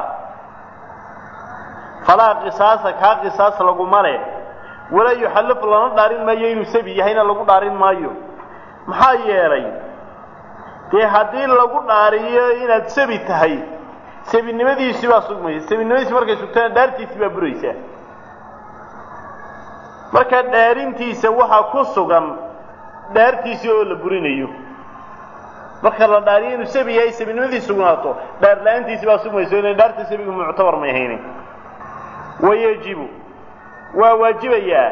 falaa qisaasa kaa qisaas laguma le walaa yuxallaf lana dhaarin maayo inuu sabi yahayna lagu dhaarin maayo maxaa yeelay dee haddii lagu dhaariyo inaad sabi tahay sabinimadiisii baa sugmaysa sabinimadiisi markay sugtana dhaartiisii baa buraysaa marka dhaarintiisa waxaa ku sugan dhaartiisii oo la burinayo marka la dhaariyo inuu sabi yahay sabinimadiisi sugnaato dhaar la-aantiisi baa sugmayso ina dhaarta sabigu muctabar may haynin wayajibu waa waajibayaa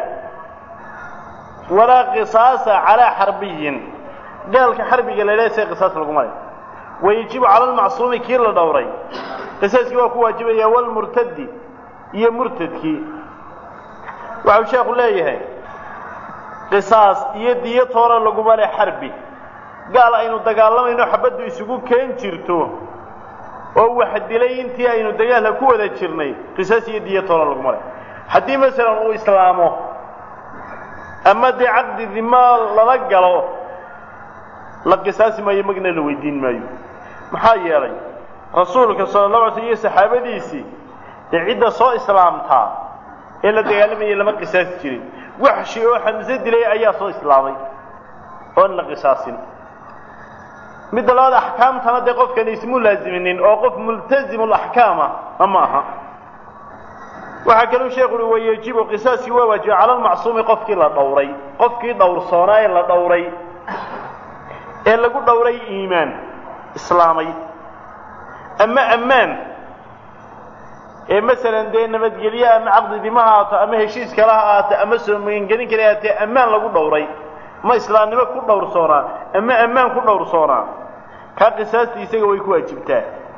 walaa qisaasa calaa xarbiyin gaalka xarbiga la leeya se qisaas laguma le wayajibu cala almacsuumi kii la dhowray qisaaskii waa ku waajibaya walmurtadi iyo murtadkii waxau sheekhu leeyahay qisaas iyo diyo toona laguma le xarbi gaal aynu dagaalamayno xabaddu isugu keen jirto oo wax dilay intii aynu dagaalka ku wada jirnay qisaas iyo diyo toona laguma le haddii masalan uu islaamo ama dee caqdi dima lala galo la qisaasi maayo magna la weydiin maayo maxaa yeelay rasuulka sala allahu alay sl iyo saxaabadiisii dee cidda soo islaamtaa ee la dagaalamayay lama qisaasi jirin waxshi oo xamse dilay ayaa soo islaamay oon la qisaasin midda labaad axkaamtana dee qofkani ismu laaziminin oo qof multazimu laxkaama ama aha waxaa kaluu sheekhu uhi wayajibu qisaaskii waa waajiba cala almacsuumi qofkii la dhowray qofkii dhowrsoonaa ee la dhowray ee lagu dhowray iimaan islaamay ama ammaan ee masalan dee nabadgelye ama caqdi dima ha aato ama heshiis kale ha aato ama soo magangelin kale haatee ammaan lagu dhowray ma islaamnimo ku dhowrsoonaa ama ammaan ku dhowrsoonaa kaa qisaastii isaga way ku waajibtaa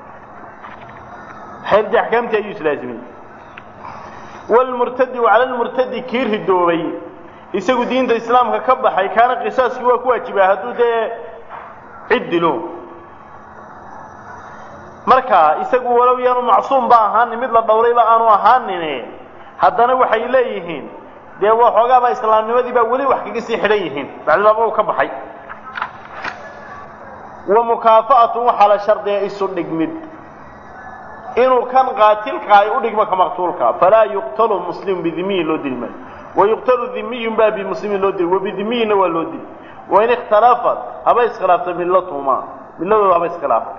xeerdi axkaamtii ayuu islaasimay walmurtadi cala lmurtadi kii ridoobay isagu diinta islaamka ka baxay kaana qisaaskii waa ku waajibaa hadduu dee cid dilo marka isagu walow yaanu macsuum ba ahaanin mid la dhowrayba aanu ahaanine haddana waxay leeyihiin dee waxoogaaba islaamnimadii baa weli wax kaga sii xidhan yihiin bacdibaaba uu ka baxay wa mukaafa'atun waxaa la shardiya isu dhigmid inuu kan qaatilka ay u dhigmo ka maqtuulka falaa yuqtalu muslimu bidimiyin loo dili maayo wayuqtalu dimiyun baa bimuslimin loo dili wabidimiyinna waa loo dili wain ikhtalafat haba iskhilaafta millatuma milladooda haba iskhilaafta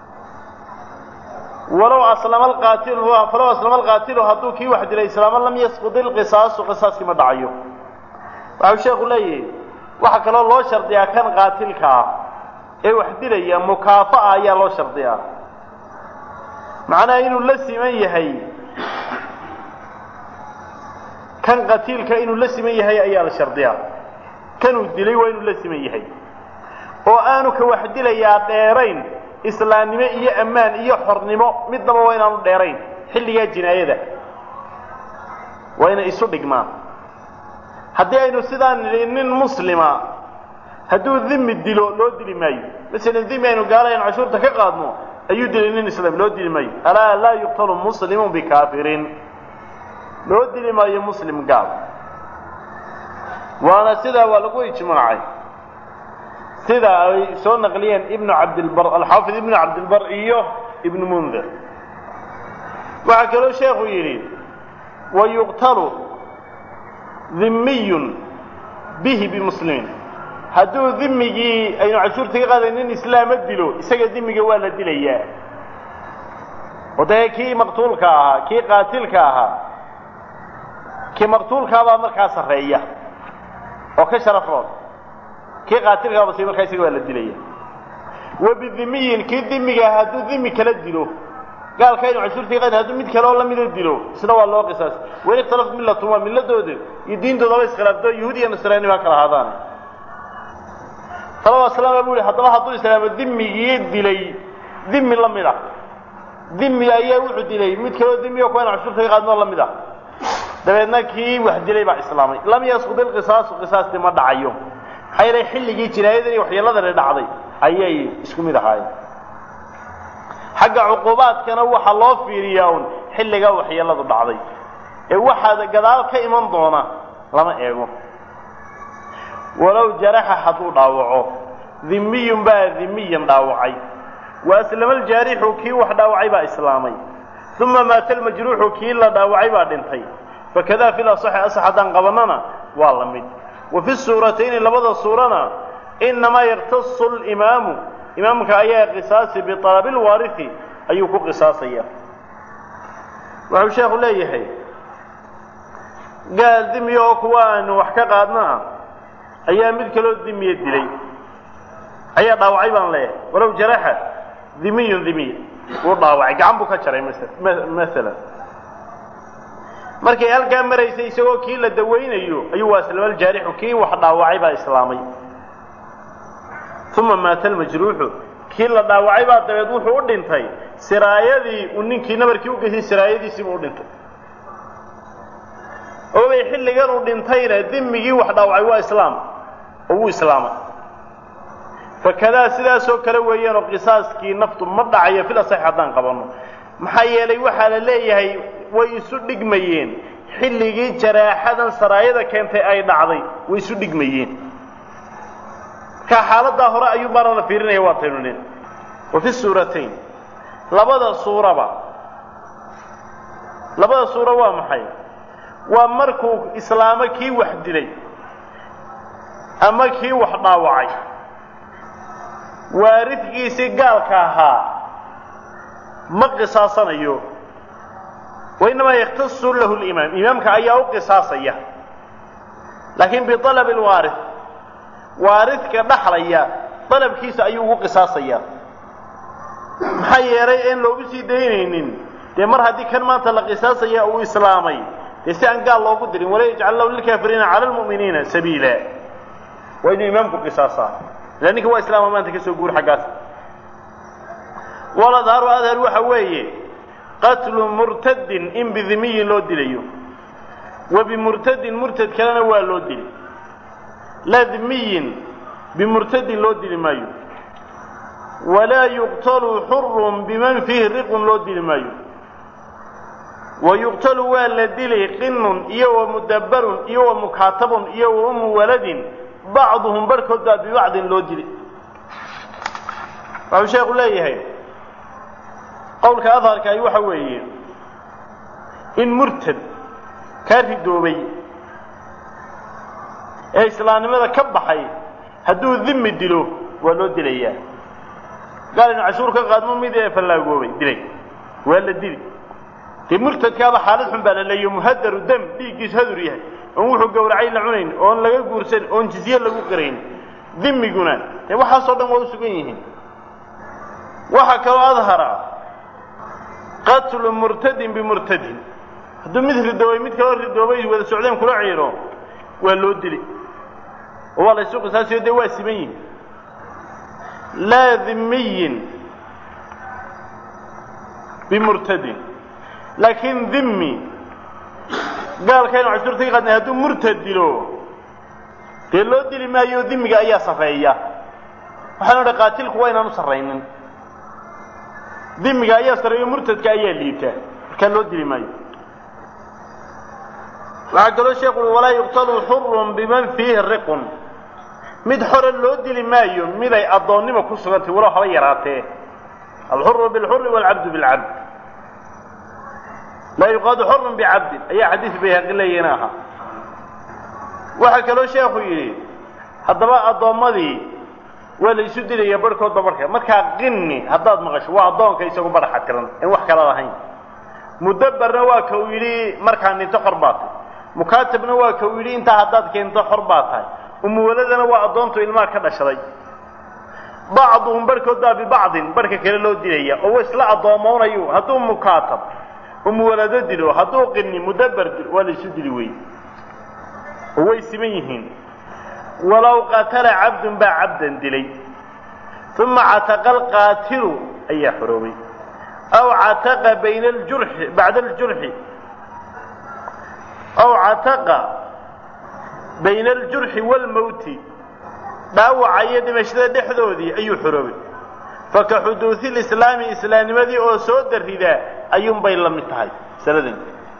walow aslama alqaatilu falow aslama alqaatilu hadduu kii wax dilay islaama lam yasqud ilqisaasu qisaaskii ma dhacayo waxau sheekhu leeyahay waxaa kaloo loo shardiyaa kan qaatilka ah ee wax dilaya mukaafa'a ayaa loo shardiyaa macnaha inuu la siman yahay kan qatiilka inuu la siman yahay ayaa la shardiyaa kanuu dilay waa inuu la siman yahay oo aanu ka wax dilayaa dheerayn islaamnimo iyo ammaan iyo xornimo midnaba waa inaanu dheerayn xilligaa jinaayada waa inay isu dhigmaan haddii aynu sidaan nidhi nin muslima hadduu dimi dilo loo dili maayo masalan dimi aynu gaalayn cashuurta ka qaadno ayuu dilay nin islaam loo dili maayo alaa laa yuqtalu muslimun bikaafirin loo dili maayo muslim gaal waana sidaa waa lagu ijmaacay sida ay soo naqliyeen ibnu cabdilbar alxaafid ibnu cabdilbar iyo ibnu mundir waxaa kaloo sheekhu yidhi wayuqtalu dimiyun bihi bimuslimin hadduu dimigii aynu cashuurta ka qaaday nin islaama dilo isaga dimiga waa la dilayaa oo dee kii maqtuulka ahaa kii qaatilka ahaa kii maqtuulkaabaa markaa sarreeya oo ka sharaf roon kii qaatilkaaba si markaa isaga waa la dilaya wa bidimiyin kii dimiga hadduu dimi kala dilo gaalka aynu cashuurta ka qaadin hadduu mid kale oo lamida dilo isna waa loo qisaas wain ikhtalafat millatun waa milladooda iyo diintoodaba iskhilaafto yahuud iyo nasraani baa kala ahaadaane salawat slaama bu ihi haddaba hadduu islaamo dimigii dilay dimi la mid a dimi ayaa wuxuu dilay mid kaleo dimi o kuwa aynu cashuurta ka qaadin oo la mid ah dabeedna kii wax dilay baa islaamay lam yasqud ilqisaasu qisaasti ma dhacayo maxaa yeelay xilligii jinaayadan iyo waxyeeladani dhacday ayay isku mid ahaayeen xagga cuqubaadkana waxaa loo fiiriyaa un xilligaa waxyeeladu dhacday ee waxaad gadaal ka iman doona lama eego walow jaraxa hadduu dhaawaco dimiyun baa dimiyan dhaawacay wa aslama aljaarixu kii wax dhaawacay baa islaamay uma maata almajruuxu kii la dhaawacay baa dhintay fakadaa fi lasaxi asax haddaan qabannana waa la mid wa fi suuratayni labada suurana inamaa yaktasu limaamu imaamka ayaa qisaasi bialabi lwaarihi ayuu ku qisaasaya wuxuu sheekhu leeyahay gaal dimiya oo kuwa aanu wax ka qaadnaa ayaa mid kaloo dimiya dilay ayaa dhaawacay baan leeyahay walow jaraxa dimiyun dimiy wuu dhaawacay gacan buu ka jaray masalan markay halkaa maraysay isagoo kii la dawaynayo ayuu waaslamaljaarixu kii wax dhaawacay baa islaamay uma maata almajruuxu kii la dhaawacay baa dabeed wuxuu u dhintay siraayadii uu ninkii nabarkii u geysay siraayadiisiibuu u dhintay oobay xilligan uu dhintayna dimigii wax dhaawacay waa islaam oo wuu islaamay fakadaa sidaasoo kale weeyaanoo qisaaskii naftu ma dhacayo fil asax haddaan qabanno maxaa yeelay waxaa la leeyahay way isu dhigmayeen xilligii jaraaxadan saraayada keentay ay dhacday way isu dhigmayeen markaa xaaladdaa hore ayuu baana la fiirinaya waa taynu nin wa fi suuratayn labada suuraba labada suuro waa maxay waa markuu islaamo kii wax dilay ama kii wax dhaawacay waaridkiisii gaalka ahaa ma qisaasanayo wainamaa yaktasu lahu limaam imaamka ayaa u qisaasaya laakiin bialabi lwaarith waaridka dhaxlaya dalabkiisa ayuu ugu qisaasaya maxaa yeelay een loogu sii daynaynin dee mar haddii kan maanta la qisaasaya uu islaamay dee si aan gaal loogu dirin wala yajcal lahu lilkaafiriina cala lmu'miniina sabiila waa inuu imaamku qisaasaa ila ninka waa islaama maanta ka soo guur xaggaas waladharu adhar waxa weeye qatlu murtadin in bidimiyin loo dilayo wa bimurtadin murtad kalena waa loo dili laa dimiyin bimurtadin loo dili maayo walaa yuqtalu xurun biman fiihi riqun loo dili maayo wa yuqtalu waa la dilay qinun iyo wa mudabbarun iyo wa mukaatabun iyo wa ummu waladin bacduhum barhkood baa bibacdin loo dili waxuu sheekhu leeyahay qowlka adharkaahi waxa weeye in murtad kaa ridoobay ee islaamnimada ka baxay hadduu dimi dilo waa loo dilayaa gaal inu cashuur ka qaadmo mid ee fallaagoobay dilay waa la dili dee murtadkaaba xaalad xun baa la leeyo muhadaru dam dhiiggiisu hadur yahay oon wuxuu gowracay la cunayn oon laga guursan oon jizye lagu qirayn dimiguna dee waxaasoo dhan waa u sugan yihiin waxaa kaloo adhara qatlu murtadin bimurtadin hadduu mid ridoobay mid kaloo ridoobay wada socdeen kula ciiro waa loo dili oo waa la ysu qisaasiyo dee waa siman yihin laa dhimiyin bimurtadin laakiin dhimmi gaalkaynu cashuurta ka qaadnay hadduu murtad dilo dee loo dili maayo dhimiga ayaa sarreeya waxaanu idhi qaatilku waa inaan u sarraynin dhimiga ayaa sarreeyo murtadka ayaa liita markaa loo dili maayo waxaa kaloo sheekhu ui walaa yuqtalu xurun biman fiihi riqun mid xore loo dili maayo miday addoonnimo ku sugantay walow haba yaraatee alxuru bilxuri waalcabdu bilcabd laa yuqaadu xurun bicabdin ayaa xadiis bayhaqi leeyahina ahaa waxaa kaloo sheekhu yidhi haddaba addoommadii waa la isu dilaya barhkoodba barhka markaa qinni haddaad maqasho waa addoonka isagu badhaxa tiran in wax kala lahayn mudabbarna waa ka uu yidhi markaa ninto xor baa tahay mukaatabna waa ka uu yidhi intaa haddaad keento xor baa tahay umuwaladana waa addoontu ilmaha ka dhashaday bacduhum barhkood baa bibacdin barhka kale loo dilaya oo wa isla addoommoonayu hadduu mukaatab umuwalado dilo hadduu qinni mudabbar dilo waa la isu dili wey oo way siman yihiin walow qatala cabdun baa cabdan dilay uma cataqa alqaatilu ayaa xoroobay aw cataqa bayna aljurxi bacda aljurxi aw cataqa bayna aljurxi waalmowti dhaawaca iyo dhimashada dhexdoodii ayuu xoroobay faka xuduudi lislaami islaamnimadii oo soo daridaa ayuunbay la mid tahay masaladan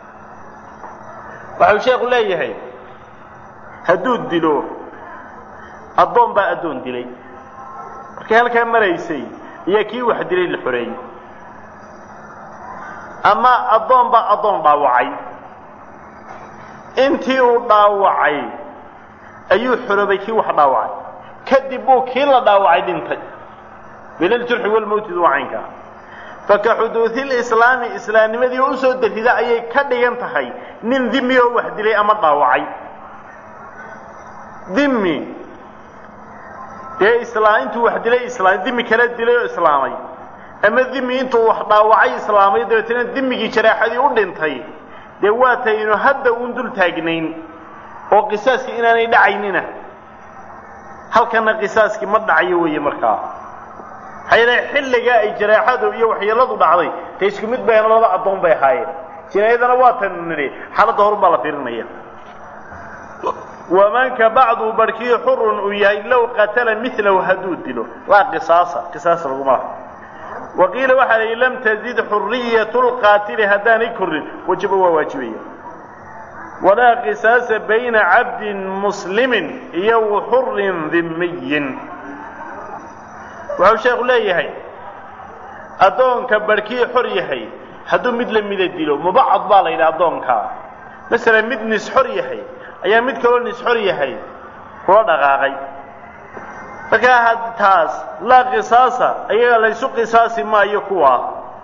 waxau sheekhu leeyahay hadduu dilo addoon baa addoon dilay markay halkaa maraysay ayaa kii wax dilay la xoreeyey ama addoon baa addoon dhaawacay intii uu dhaawacay ayuu xoroobay kii wax dhaawacay kadib buu kii la dhaawacay dhintay bilaljurxi walmowtidu waa caynkaa faka xuduudi lislaami islaamnimadii oo usoo darrida ayay ka dhigan tahay nin dimi oo wax dilay ama dhaawacay dimi dee islaam intuu wax dilay islaam dimi kala dilay oo islaamay ama dimi intuu wax dhaawacay islaamay dabeetana dimigii jaraaxadii u dhintay dee waataynu hadda uun dul taagnayn oo qisaaskii inaanay dhacaynina halkana qisaaskii ma dhacayo weeye markaa maxaa yeele xilligaa ay jaraaxadu iyo waxyeeladu dhacday dee isku mid bayna laba addoon bay ahaayeen jinaayadana waataynu nidhi xaaladda horun baa la fiirinaya wamanka bacdu barhkii xurun uu yahay low qatala milahu hadduu dilo waa qisaasa qisaas laguma laha wa qiila waxaa la yidhi lam tazid xuriyatu lqaatili haddaanay korin wajaba waa waajibaya walaa qisaasa bayna cabdin muslimin iyo wa xurin dhimiyin wuxuu sheekhu leeyahay addoonka barhkii xor yahay hadduu mid la mida dilo mubacad baa la yidhi addoonkaa masalan mid nis xor yahay ayaa mid kaloo nis xor yahay kula dhaqaaqay markaa taas laa qisaasa ayaga laysu qisaasi maayo kuwaa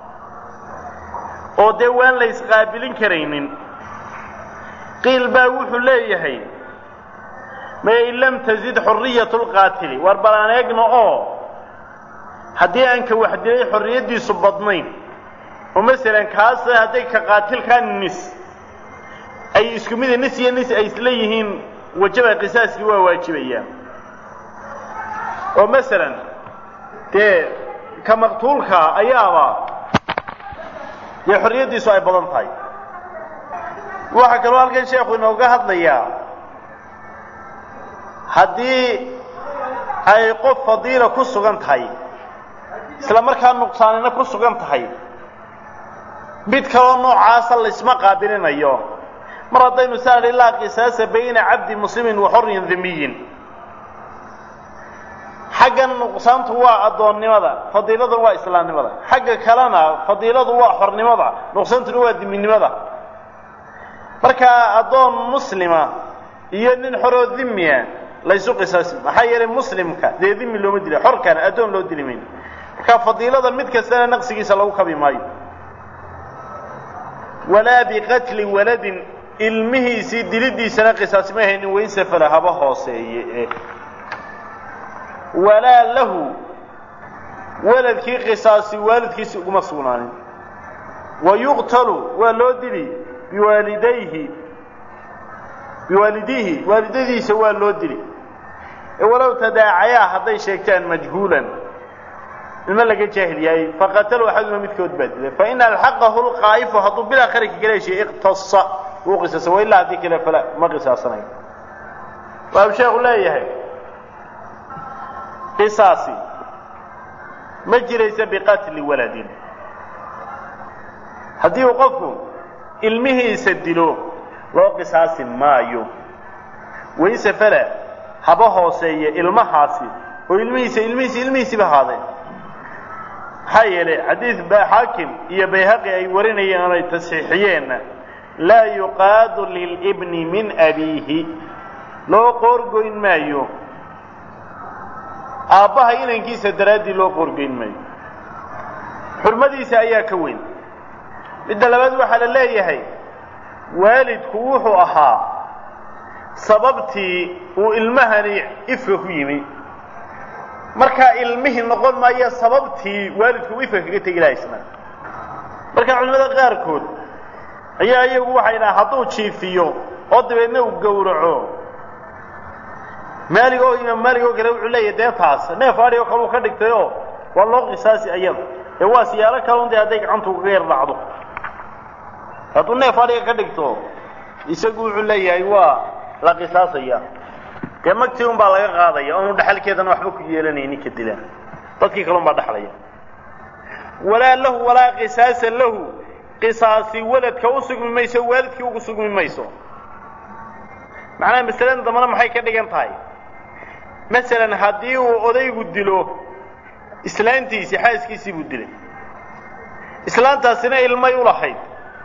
oo dee waan la ysqaabilin karaynin qiil baa wuxuu leeyahay may in lam tazid xuriyatu lqaatili war bal aan eegno oo haddii aan ka wax dilay xorriyaddiisu badnayn oo masalan kaas hadday ka qaatilkaa nis ay isku mida nis iyo nis ay isla yihiin wajaba qisaaskii waa waajibayaan oo masalan dee ka maqtuulka ayaaba dee xorriyaddiisu ay badan tahay waxaa kaloo halkan sheekhu inooga hadlayaa haddii ay qof fadiila ku sugan tahay isla markaa nuqsaanina ku sugan tahay mid kaloo noocaasa laysma qaabilinayo mar haddaynu saa idhi laa qisaasa bayna cabdi muslimin wa xorrin dimiyin xaggan nuqsaantu waa addoonnimada fadiiladu waa islaamnimada xagga kalena fadiiladu waa xornimada nuqsaantuna waa diminimada markaa addoon muslima iyo nin xoroo dimiya laysu qisaasi maxaa yeelay muslimka dee dimi looma dila xorkana addoon loo dili mayno markaa fadiilada mid kastana naqsigiisa lagu kabi maayo walaa biqatli waladin ilmihiisii dilidiisana qisaas ma haynin waysafala haba hooseeye walaa lahu waladkii qisaasi waalidkiisi uguma sugnaanin wa yuqtalu waa loo dili biwaalidayhi biwaalidihi waalidadiisa waa loo dili ee walow tadaacayaa hadday sheegtaan majhuulan ilma laga jaahil yahay faqatalu axaduma midkood baa dilay fain alxaqahu lqaa'ifu hadduu bilaa kharika kala heshiye iqtasa wuu qisaasa wa ilaa haddii kale fala ma qisaasanayo waau sheekhu leeyahay qisaasi ma jiraysa biqatli waladin haddii uu qofku ilmihiisa dilo loo qisaasi maayo wayse fala haba hooseeye ilmahaasi oo ilmihiisa ilmihiisa ilmihiisiba ahaadeen maxaa yeelay xadiid ba xaakim iyo bayhaqi ay warinayeen oonay tasxiixiyeenna laa yuqaadu lilibni min abiihi loo qoorgoyn maayo aabbaha inankiisa daraaddii loo qoorgoyn maayo xurmadiisa ayaa ka weyn midda labaad waxaa la leeyahay waalidku wuxuu ahaa sababtii uu ilmahani ifka ku yimi markaa ilmihii noqon maayo sababtii waalidku uu ifka kaga tegi laha isna marka culimada qaarkood ayaa iyagu waxay dhaha hadduu jiifiyo oo dabeedna uu gowraco maalig oo imaam maalig oo kale wuxuu leeyahy dee taas neef adhi oo kale uu ka dhigtay oo waa loo qisaasi ayada ee waa siyaalo kalun dee hadday gacantu kaga yar dhacdo hadduu neef adhiga ka dhigto isagu wuxuu leeyahay waa la qisaasaya dee magtii un baa laga qaadaya oonu dhexalkeedana waxba ku yeelanaynin ka dilaan dadkii kale un baa dhexlaya walaa lahu walaa qisaasa lahu qisaasi waladka u sugmi mayso waalidkii ugu sugmi mayso macnaha masaladan dambana maxay ka dhigan tahay masalan haddii uu odaygu dilo islaantiisii xaaskiisii buu dilay islaantaasina ilmay u lahayd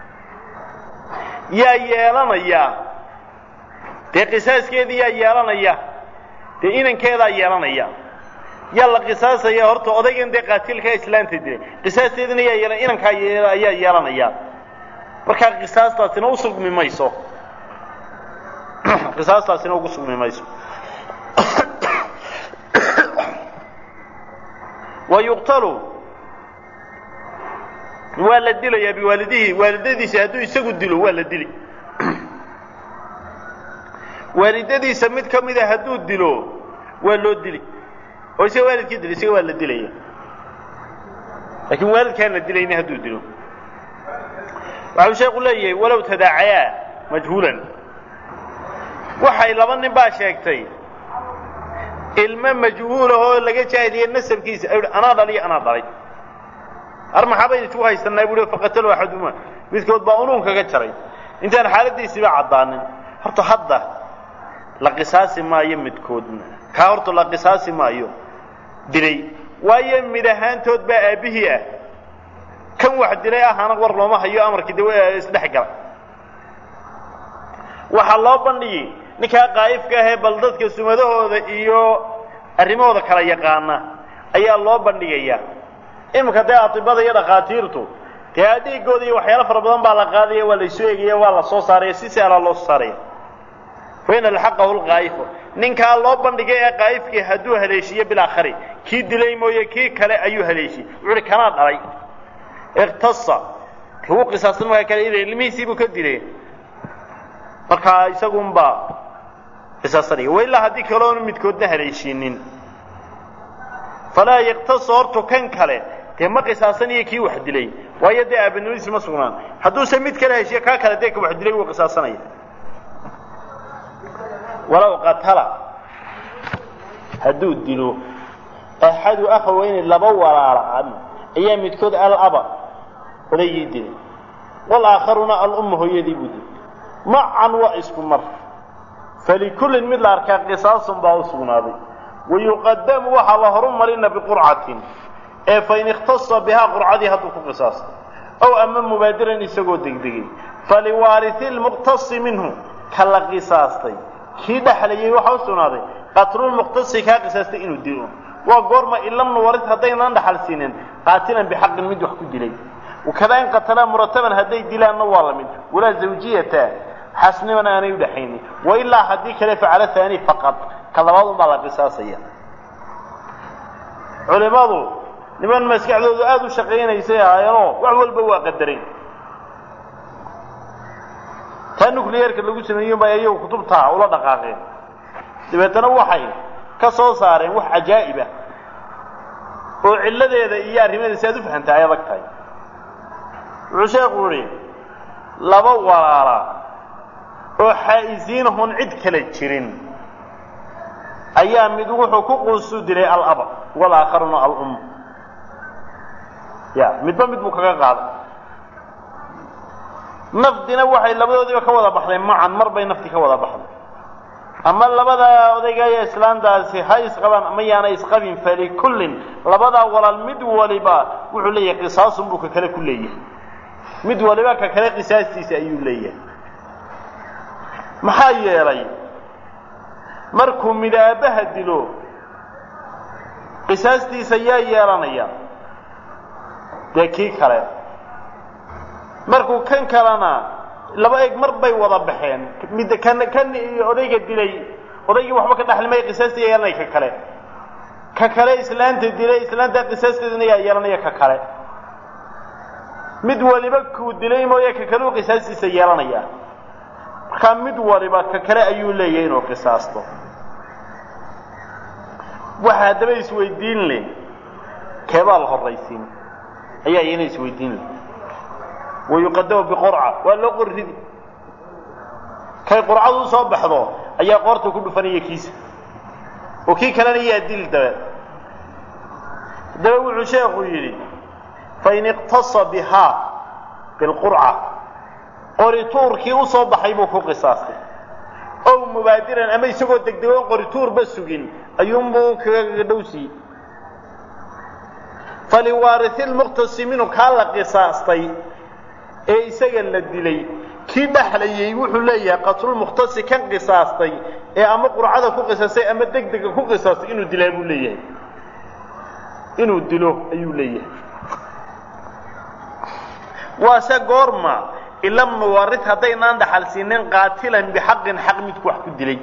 yaa yeelanaya dee qisaaskeedii yaa yeelanaya dee inankeedaa yeelanaya yaa la qisaasaya horta odaygan dee qaatilkaa islaanta dilay qisaasteedina yaa yeelan inankaa ayaa yeelanaya markaa qisaastaasina u sugmi mayso qisaastaasina ugu sugmi mayso wa yuqtalu waa la dilayaa biwaalidihi waalidadiisa hadduu isagu dilo waa la dili waalidadiisa mid ka mida hadduu dilo waa loo dili oo isaga waalidkii dila isaga waa la dilaya laakiin waalidkaan la dilayni hadduu dilo waxau sheeku leeyahay walow tadaacayaa majhuulan waxay laba nin baa sheegtay ilmo majhuulahoo laga jaahiliye nasabkiisa ay anaa dhaliyo anaa dhalay ar maxaabaynu isku haysanaa bui faqatalo axaduma midkood baa unuun kaga jaray intaan xaaladiisiiba caddaanin horta hadda la qisaasi maayo midkoodna kaa horta la qisaasi maayo dilay waayo mid ahaantood baa aabbihii ah kan wax dilay ahaana war looma hayo amarkii de isdhex gala waxaa loo bandhigi ninkaa qaa'ifka ahee bal dadka sumadahooda iyo arrimahooda kala yaqaana ayaa loo bandhigayaa iminka dee atibada iyo dhakhaatiirtu dee adeegooda iyo waxyaalo fara badan baa la qaadaya waa laysu egaya waa la soo saaraya si saalaa loo soo saaraya fain alxaqahu lqaa'ifu ninkaa loo bandhigay ee qaa'ifkii hadduu haleeshiiyo bilaakhari kii dilay mooye kii kale ayuu haleeshiyey wuxu uhi kanaa dhalay iktasa lagu qisaasan markaa kale ila ilmihiisiibuu ka dilay markaa isagunbaa qisaasanaya wa ilaa haddii kaloonu midkoodna haleeshiinin falaa yaktasu hortu kan kale dee ma qisaasanayo kii wax dilay waayo dee aabanimadiisi ma sugnaan hadduuse mid kale heshiyo kaa kale dee ka wax dilay wuu qisaasanaya walow qatala hadduu dilo axadu akhaweyni laba walaala ayaa midkood alaba odaygii dilay walaakharuna alumma hooyadii buu dilay macan waa isku mar falikullin mid la arkaa qisaasun baa u sugnaaday wayuqadamu waxaa la horu marina biqurcatin ee fain ikhtasa bihaa qurcadii hadduu ku qisaastay ow ama mubaadiran isagoo degdegay faliwaarihi lmuqtasi minhu ka la qisaastay kii dhexlayay waxaa u sugnaaday qatlulmuqtasi kaa qisaastay inuu dilo waa goorma ilam nuwarid haddaynan dhaxal siinin qaatilan bixaqin mid wax ku dilay wakadaa in qatalaa murataban hadday dilaanna waa la mid walaa zawjiyata xasnimana aanay udhaxaynin wailaa haddii kale facala haani faqad ka labaad unbaa la qisaasaya culimadu niman maskaxdoodu aada u shaqaynaysay ahaayeenoo wax walba waa qadareen taa nucleyeerka lagu sameeyen bay ayagu kutubtaa ula dhaqaaqeen dabeetana waxay ka soo saareen wax cajaa'ibah oo cilladeeda iyo arrimadeeda si aad u fahamtaa ay adag tahay wuxuu sheekhu yihi laba walaala oo xaa'isiinahun cid kala jirin ayaa mid wuxuu ku quusu dilay alaba walaakharuna alum ya midba mid buu kaga qaaday nafdina waxay labadoodiiba ka wada baxday macan mar bay nafti ka wada baxday ama labada odayga iyo islaantaasi ha isqabaan ama yaana isqabin falikullin labadaa walaal mid waliba wuxuu leeyahay qisaasun buu ka kale ku leeyahay mid waliba ka kale qisaastiisa ayuu leeyahay maxaa yeelay markuu midaabaha dilo qisaastiisa yaa yeelanaya dee kii kale markuu kan kalena laba eg mar bay wada baxeen mid kan kan odayga dilay odaygii waxba ka dhaxlimaya qisaastii yeelanaya ka kale ka kale islaanta dilay islaanta qisaasteedana yaa yeelanaya ka kale mid waliba kuu dilay mooye ka kale uu qisaastiisa yeelanaya markaa mid waliba ka kale ayuu leeyahay inuu qisaasto waxa haddaba isweydiin leh keebaa la horraysiin ayaa iyana isweydiin leh wayuqadamu biqurca waa loo qori ridi kay qurcadu u soo baxdo ayaa qoorta ku dhufanaya kiisa oo kii kalena yaa dil dabe haddaba wuxuu sheekhu yidhi fain iqtasa bihaa bilqurca qorituurkii u soo baxay buu ku qisaastay ow mubaadiran ama isagoo degdegoon qorituurba sugin ayuunbuu kaga dhowsiiyey faliwaarihi lmuqtasi minhu kaa la qisaastay ee isaga la dilay kii dhexlayay wuxuu leeyahay qatlulmukhtasi kan qisaastay ee ama qurcada ku qisaastay ama degdega ku qisaastay inuu dilaa buu leeyahay inuu dilo ayuu leeyahay waase goorma ilam nuwarid haddaynaan dhaxal siinin qaatilan bixaqin xaq midku wax ku dilay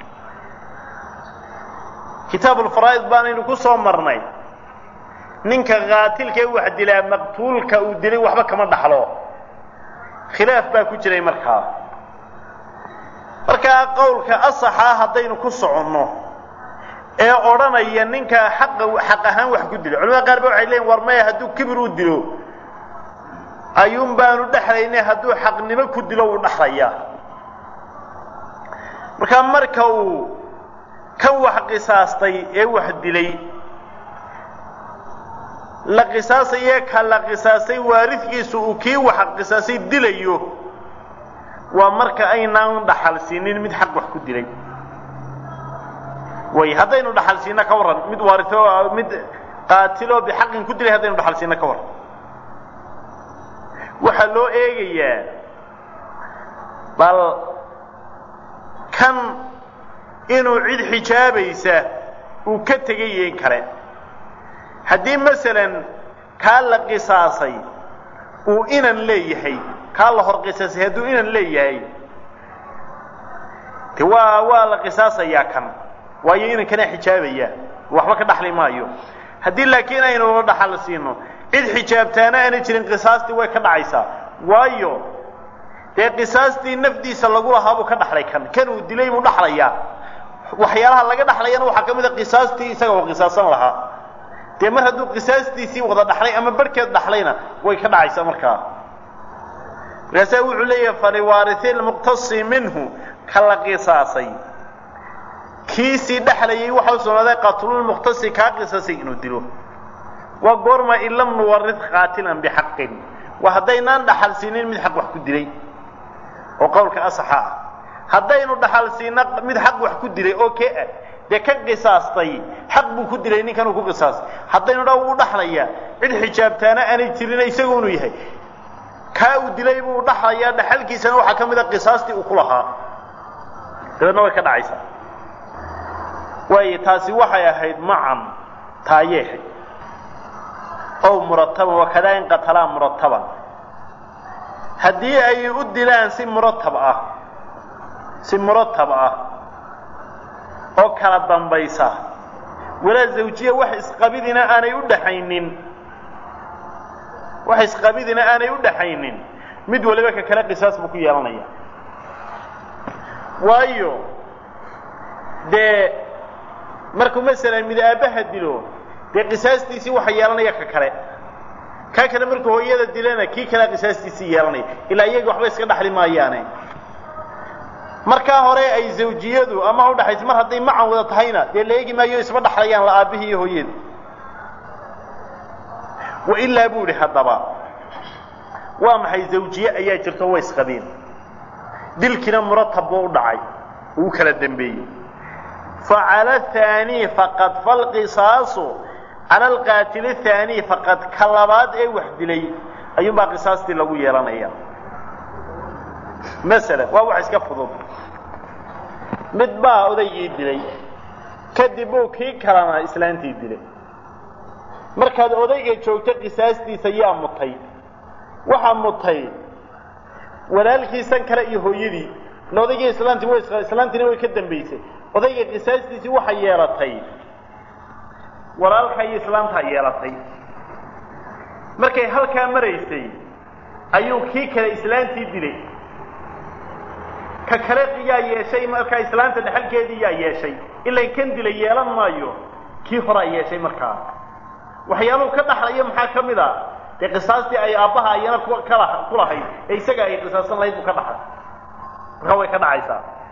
kitaabulfaraa'id baanaynu ku soo marnay ninka qaatilkee wax dilaa maqtuulka uu dilay waxba kama dhaxlo khilaaf baa ku jiray markaa markaa qowlka asaxaa haddaynu ku soconno ee odhanaya ninka xaqa xaq ahaan wax ku dilo culamada qaar ba waxay leeyiin war maya hadduu kibir u dilo ayuun baanu dhexlaynay hadduu xaqnimo ku dilo wuu dhaxlayaa markaa marka uu kan wax qisaastay ee wax dilay la qisaasaye ka la qisaastay waaridkiisu uu kii wax qisaastay dilayo waa marka aynaan dhaxal siinin mid xaq wax ku dilay way haddaynu dhaxal siina ka warran mid waarito mid qaatiloo bixaqin ku dilay haddaynu dhaxal siina ka warran waxaa loo eegayaa bal kan inuu cid xijaabaysa uu ka tegay in kale haddii masalan kaa la qisaasay uu inan leeyahay kaa la hor qisaasay hadduu inan leeyahay de waa waa la qisaasayaa kan waayo inankana xijaabaya waxba ka dhaxli maayo haddii laakiin aynu dhaxal siino cid xijaabtaana aana jirin qisaastii way ka dhacaysaa waayo dee qisaastii nafdiisa lagu lahaa buu ka dhaxlay kan kan uu dilay buu dhaxlayaa waxyaalaha laga dhaxlayana waxaa ka mid a qisaastii isaga oo qisaasan lahaa dee mar hadduu qisaastiisii wada dhaxlay ama barhkeed dhaxlayna way ka dhacaysaa markaa markaasaa wuxuu leeyahay faliwaarihi lmuqtasi minhu ka la qisaasay kiisii dhexlayay waxa u sugnaaday qatlulmukhtasi kaa qisasay inuu dilo waa goorma in lam nuwarid qaatilan bixaqin waa haddaynaan dhaxal siinin mid xaq wax ku dilay oo qowlka asaxa ah haddaynu dhaxal siina mid xaq wax ku dilay oo kee ah dee kan qisaastay xaq buu ku dilay ninkan uu ku qisaastay haddaynu dha wuu dhaxlayaa cid xijaabtaana aanay jirin isagu inuu yahay kaa uu dilay buu dhaxlayaa dhaxalkiisana waxaa ka mid a qisaastii uu ku lahaa dabeedna way ka dhacaysaa waayo taasi waxay ahayd macan taayeexay ow murataban wakadaa in qatalaa murataban haddii ay u dilaan si muratab ah si muratab ah oo kala dambaysa walaa zawjiya wax isqabidina aanay u dhaxaynin wax isqabidina aanay u dhaxaynin mid waliba ka kale qisaas buu ku yeelanaya waayo dee markuu masalan mid aabbaha dilo dee qisaastiisii waxa yeelanaya ka kale kaa kale markuu hooyada dilana kii kale qisaastiisii yeelanaya ilaa iyaga waxba iska dhaxli maayaane markaa hore ay zawjiyadu ama udhaxaysa mar hadday macan wada tahayna dee la eegi maayo isma dhaxlayaan la aabbihii iyo hooyada wa ilaa buu idhi haddaba waa maxay zawjiye ayaa jirto way isqabeen dilkiina muratab buu u dhacay uu kala dembeeyey facala haanii faqad falqisaasu cala alqaatili haanii faqad ka labaad ee wax dilay ayuunbaa qisaastii lagu yeelanaya masalan waa wax iska fudud mid baa odaygii dilay kadib buu kii kalena islaantii dilay markaad odayga joogto qisaastiisa yaa mutay waxaa mutay walaalkiisan kale iyo hooyadii ila odaygii islaantii way islaantiina way ka dambaysay odayga qisaastiisii waxay yeelatay walaalka iyo islaantaa yeelatay markay halkaa maraysay ayuu kii kale islaantii dilay ka kale yaa yeeshay markaa islaanta dhexalkeedii yaa yeeshay ilan kan dilay yeelan maayo kii horaa yeeshay markaa waxyaaluhu ka dhaxlaya maxaa ka mid a dee qisaastii ay aabbaha ayana kala ku lahayd ee isaga ay qisaasan lahayd buu ka dhaxay markaa way ka dhacaysaa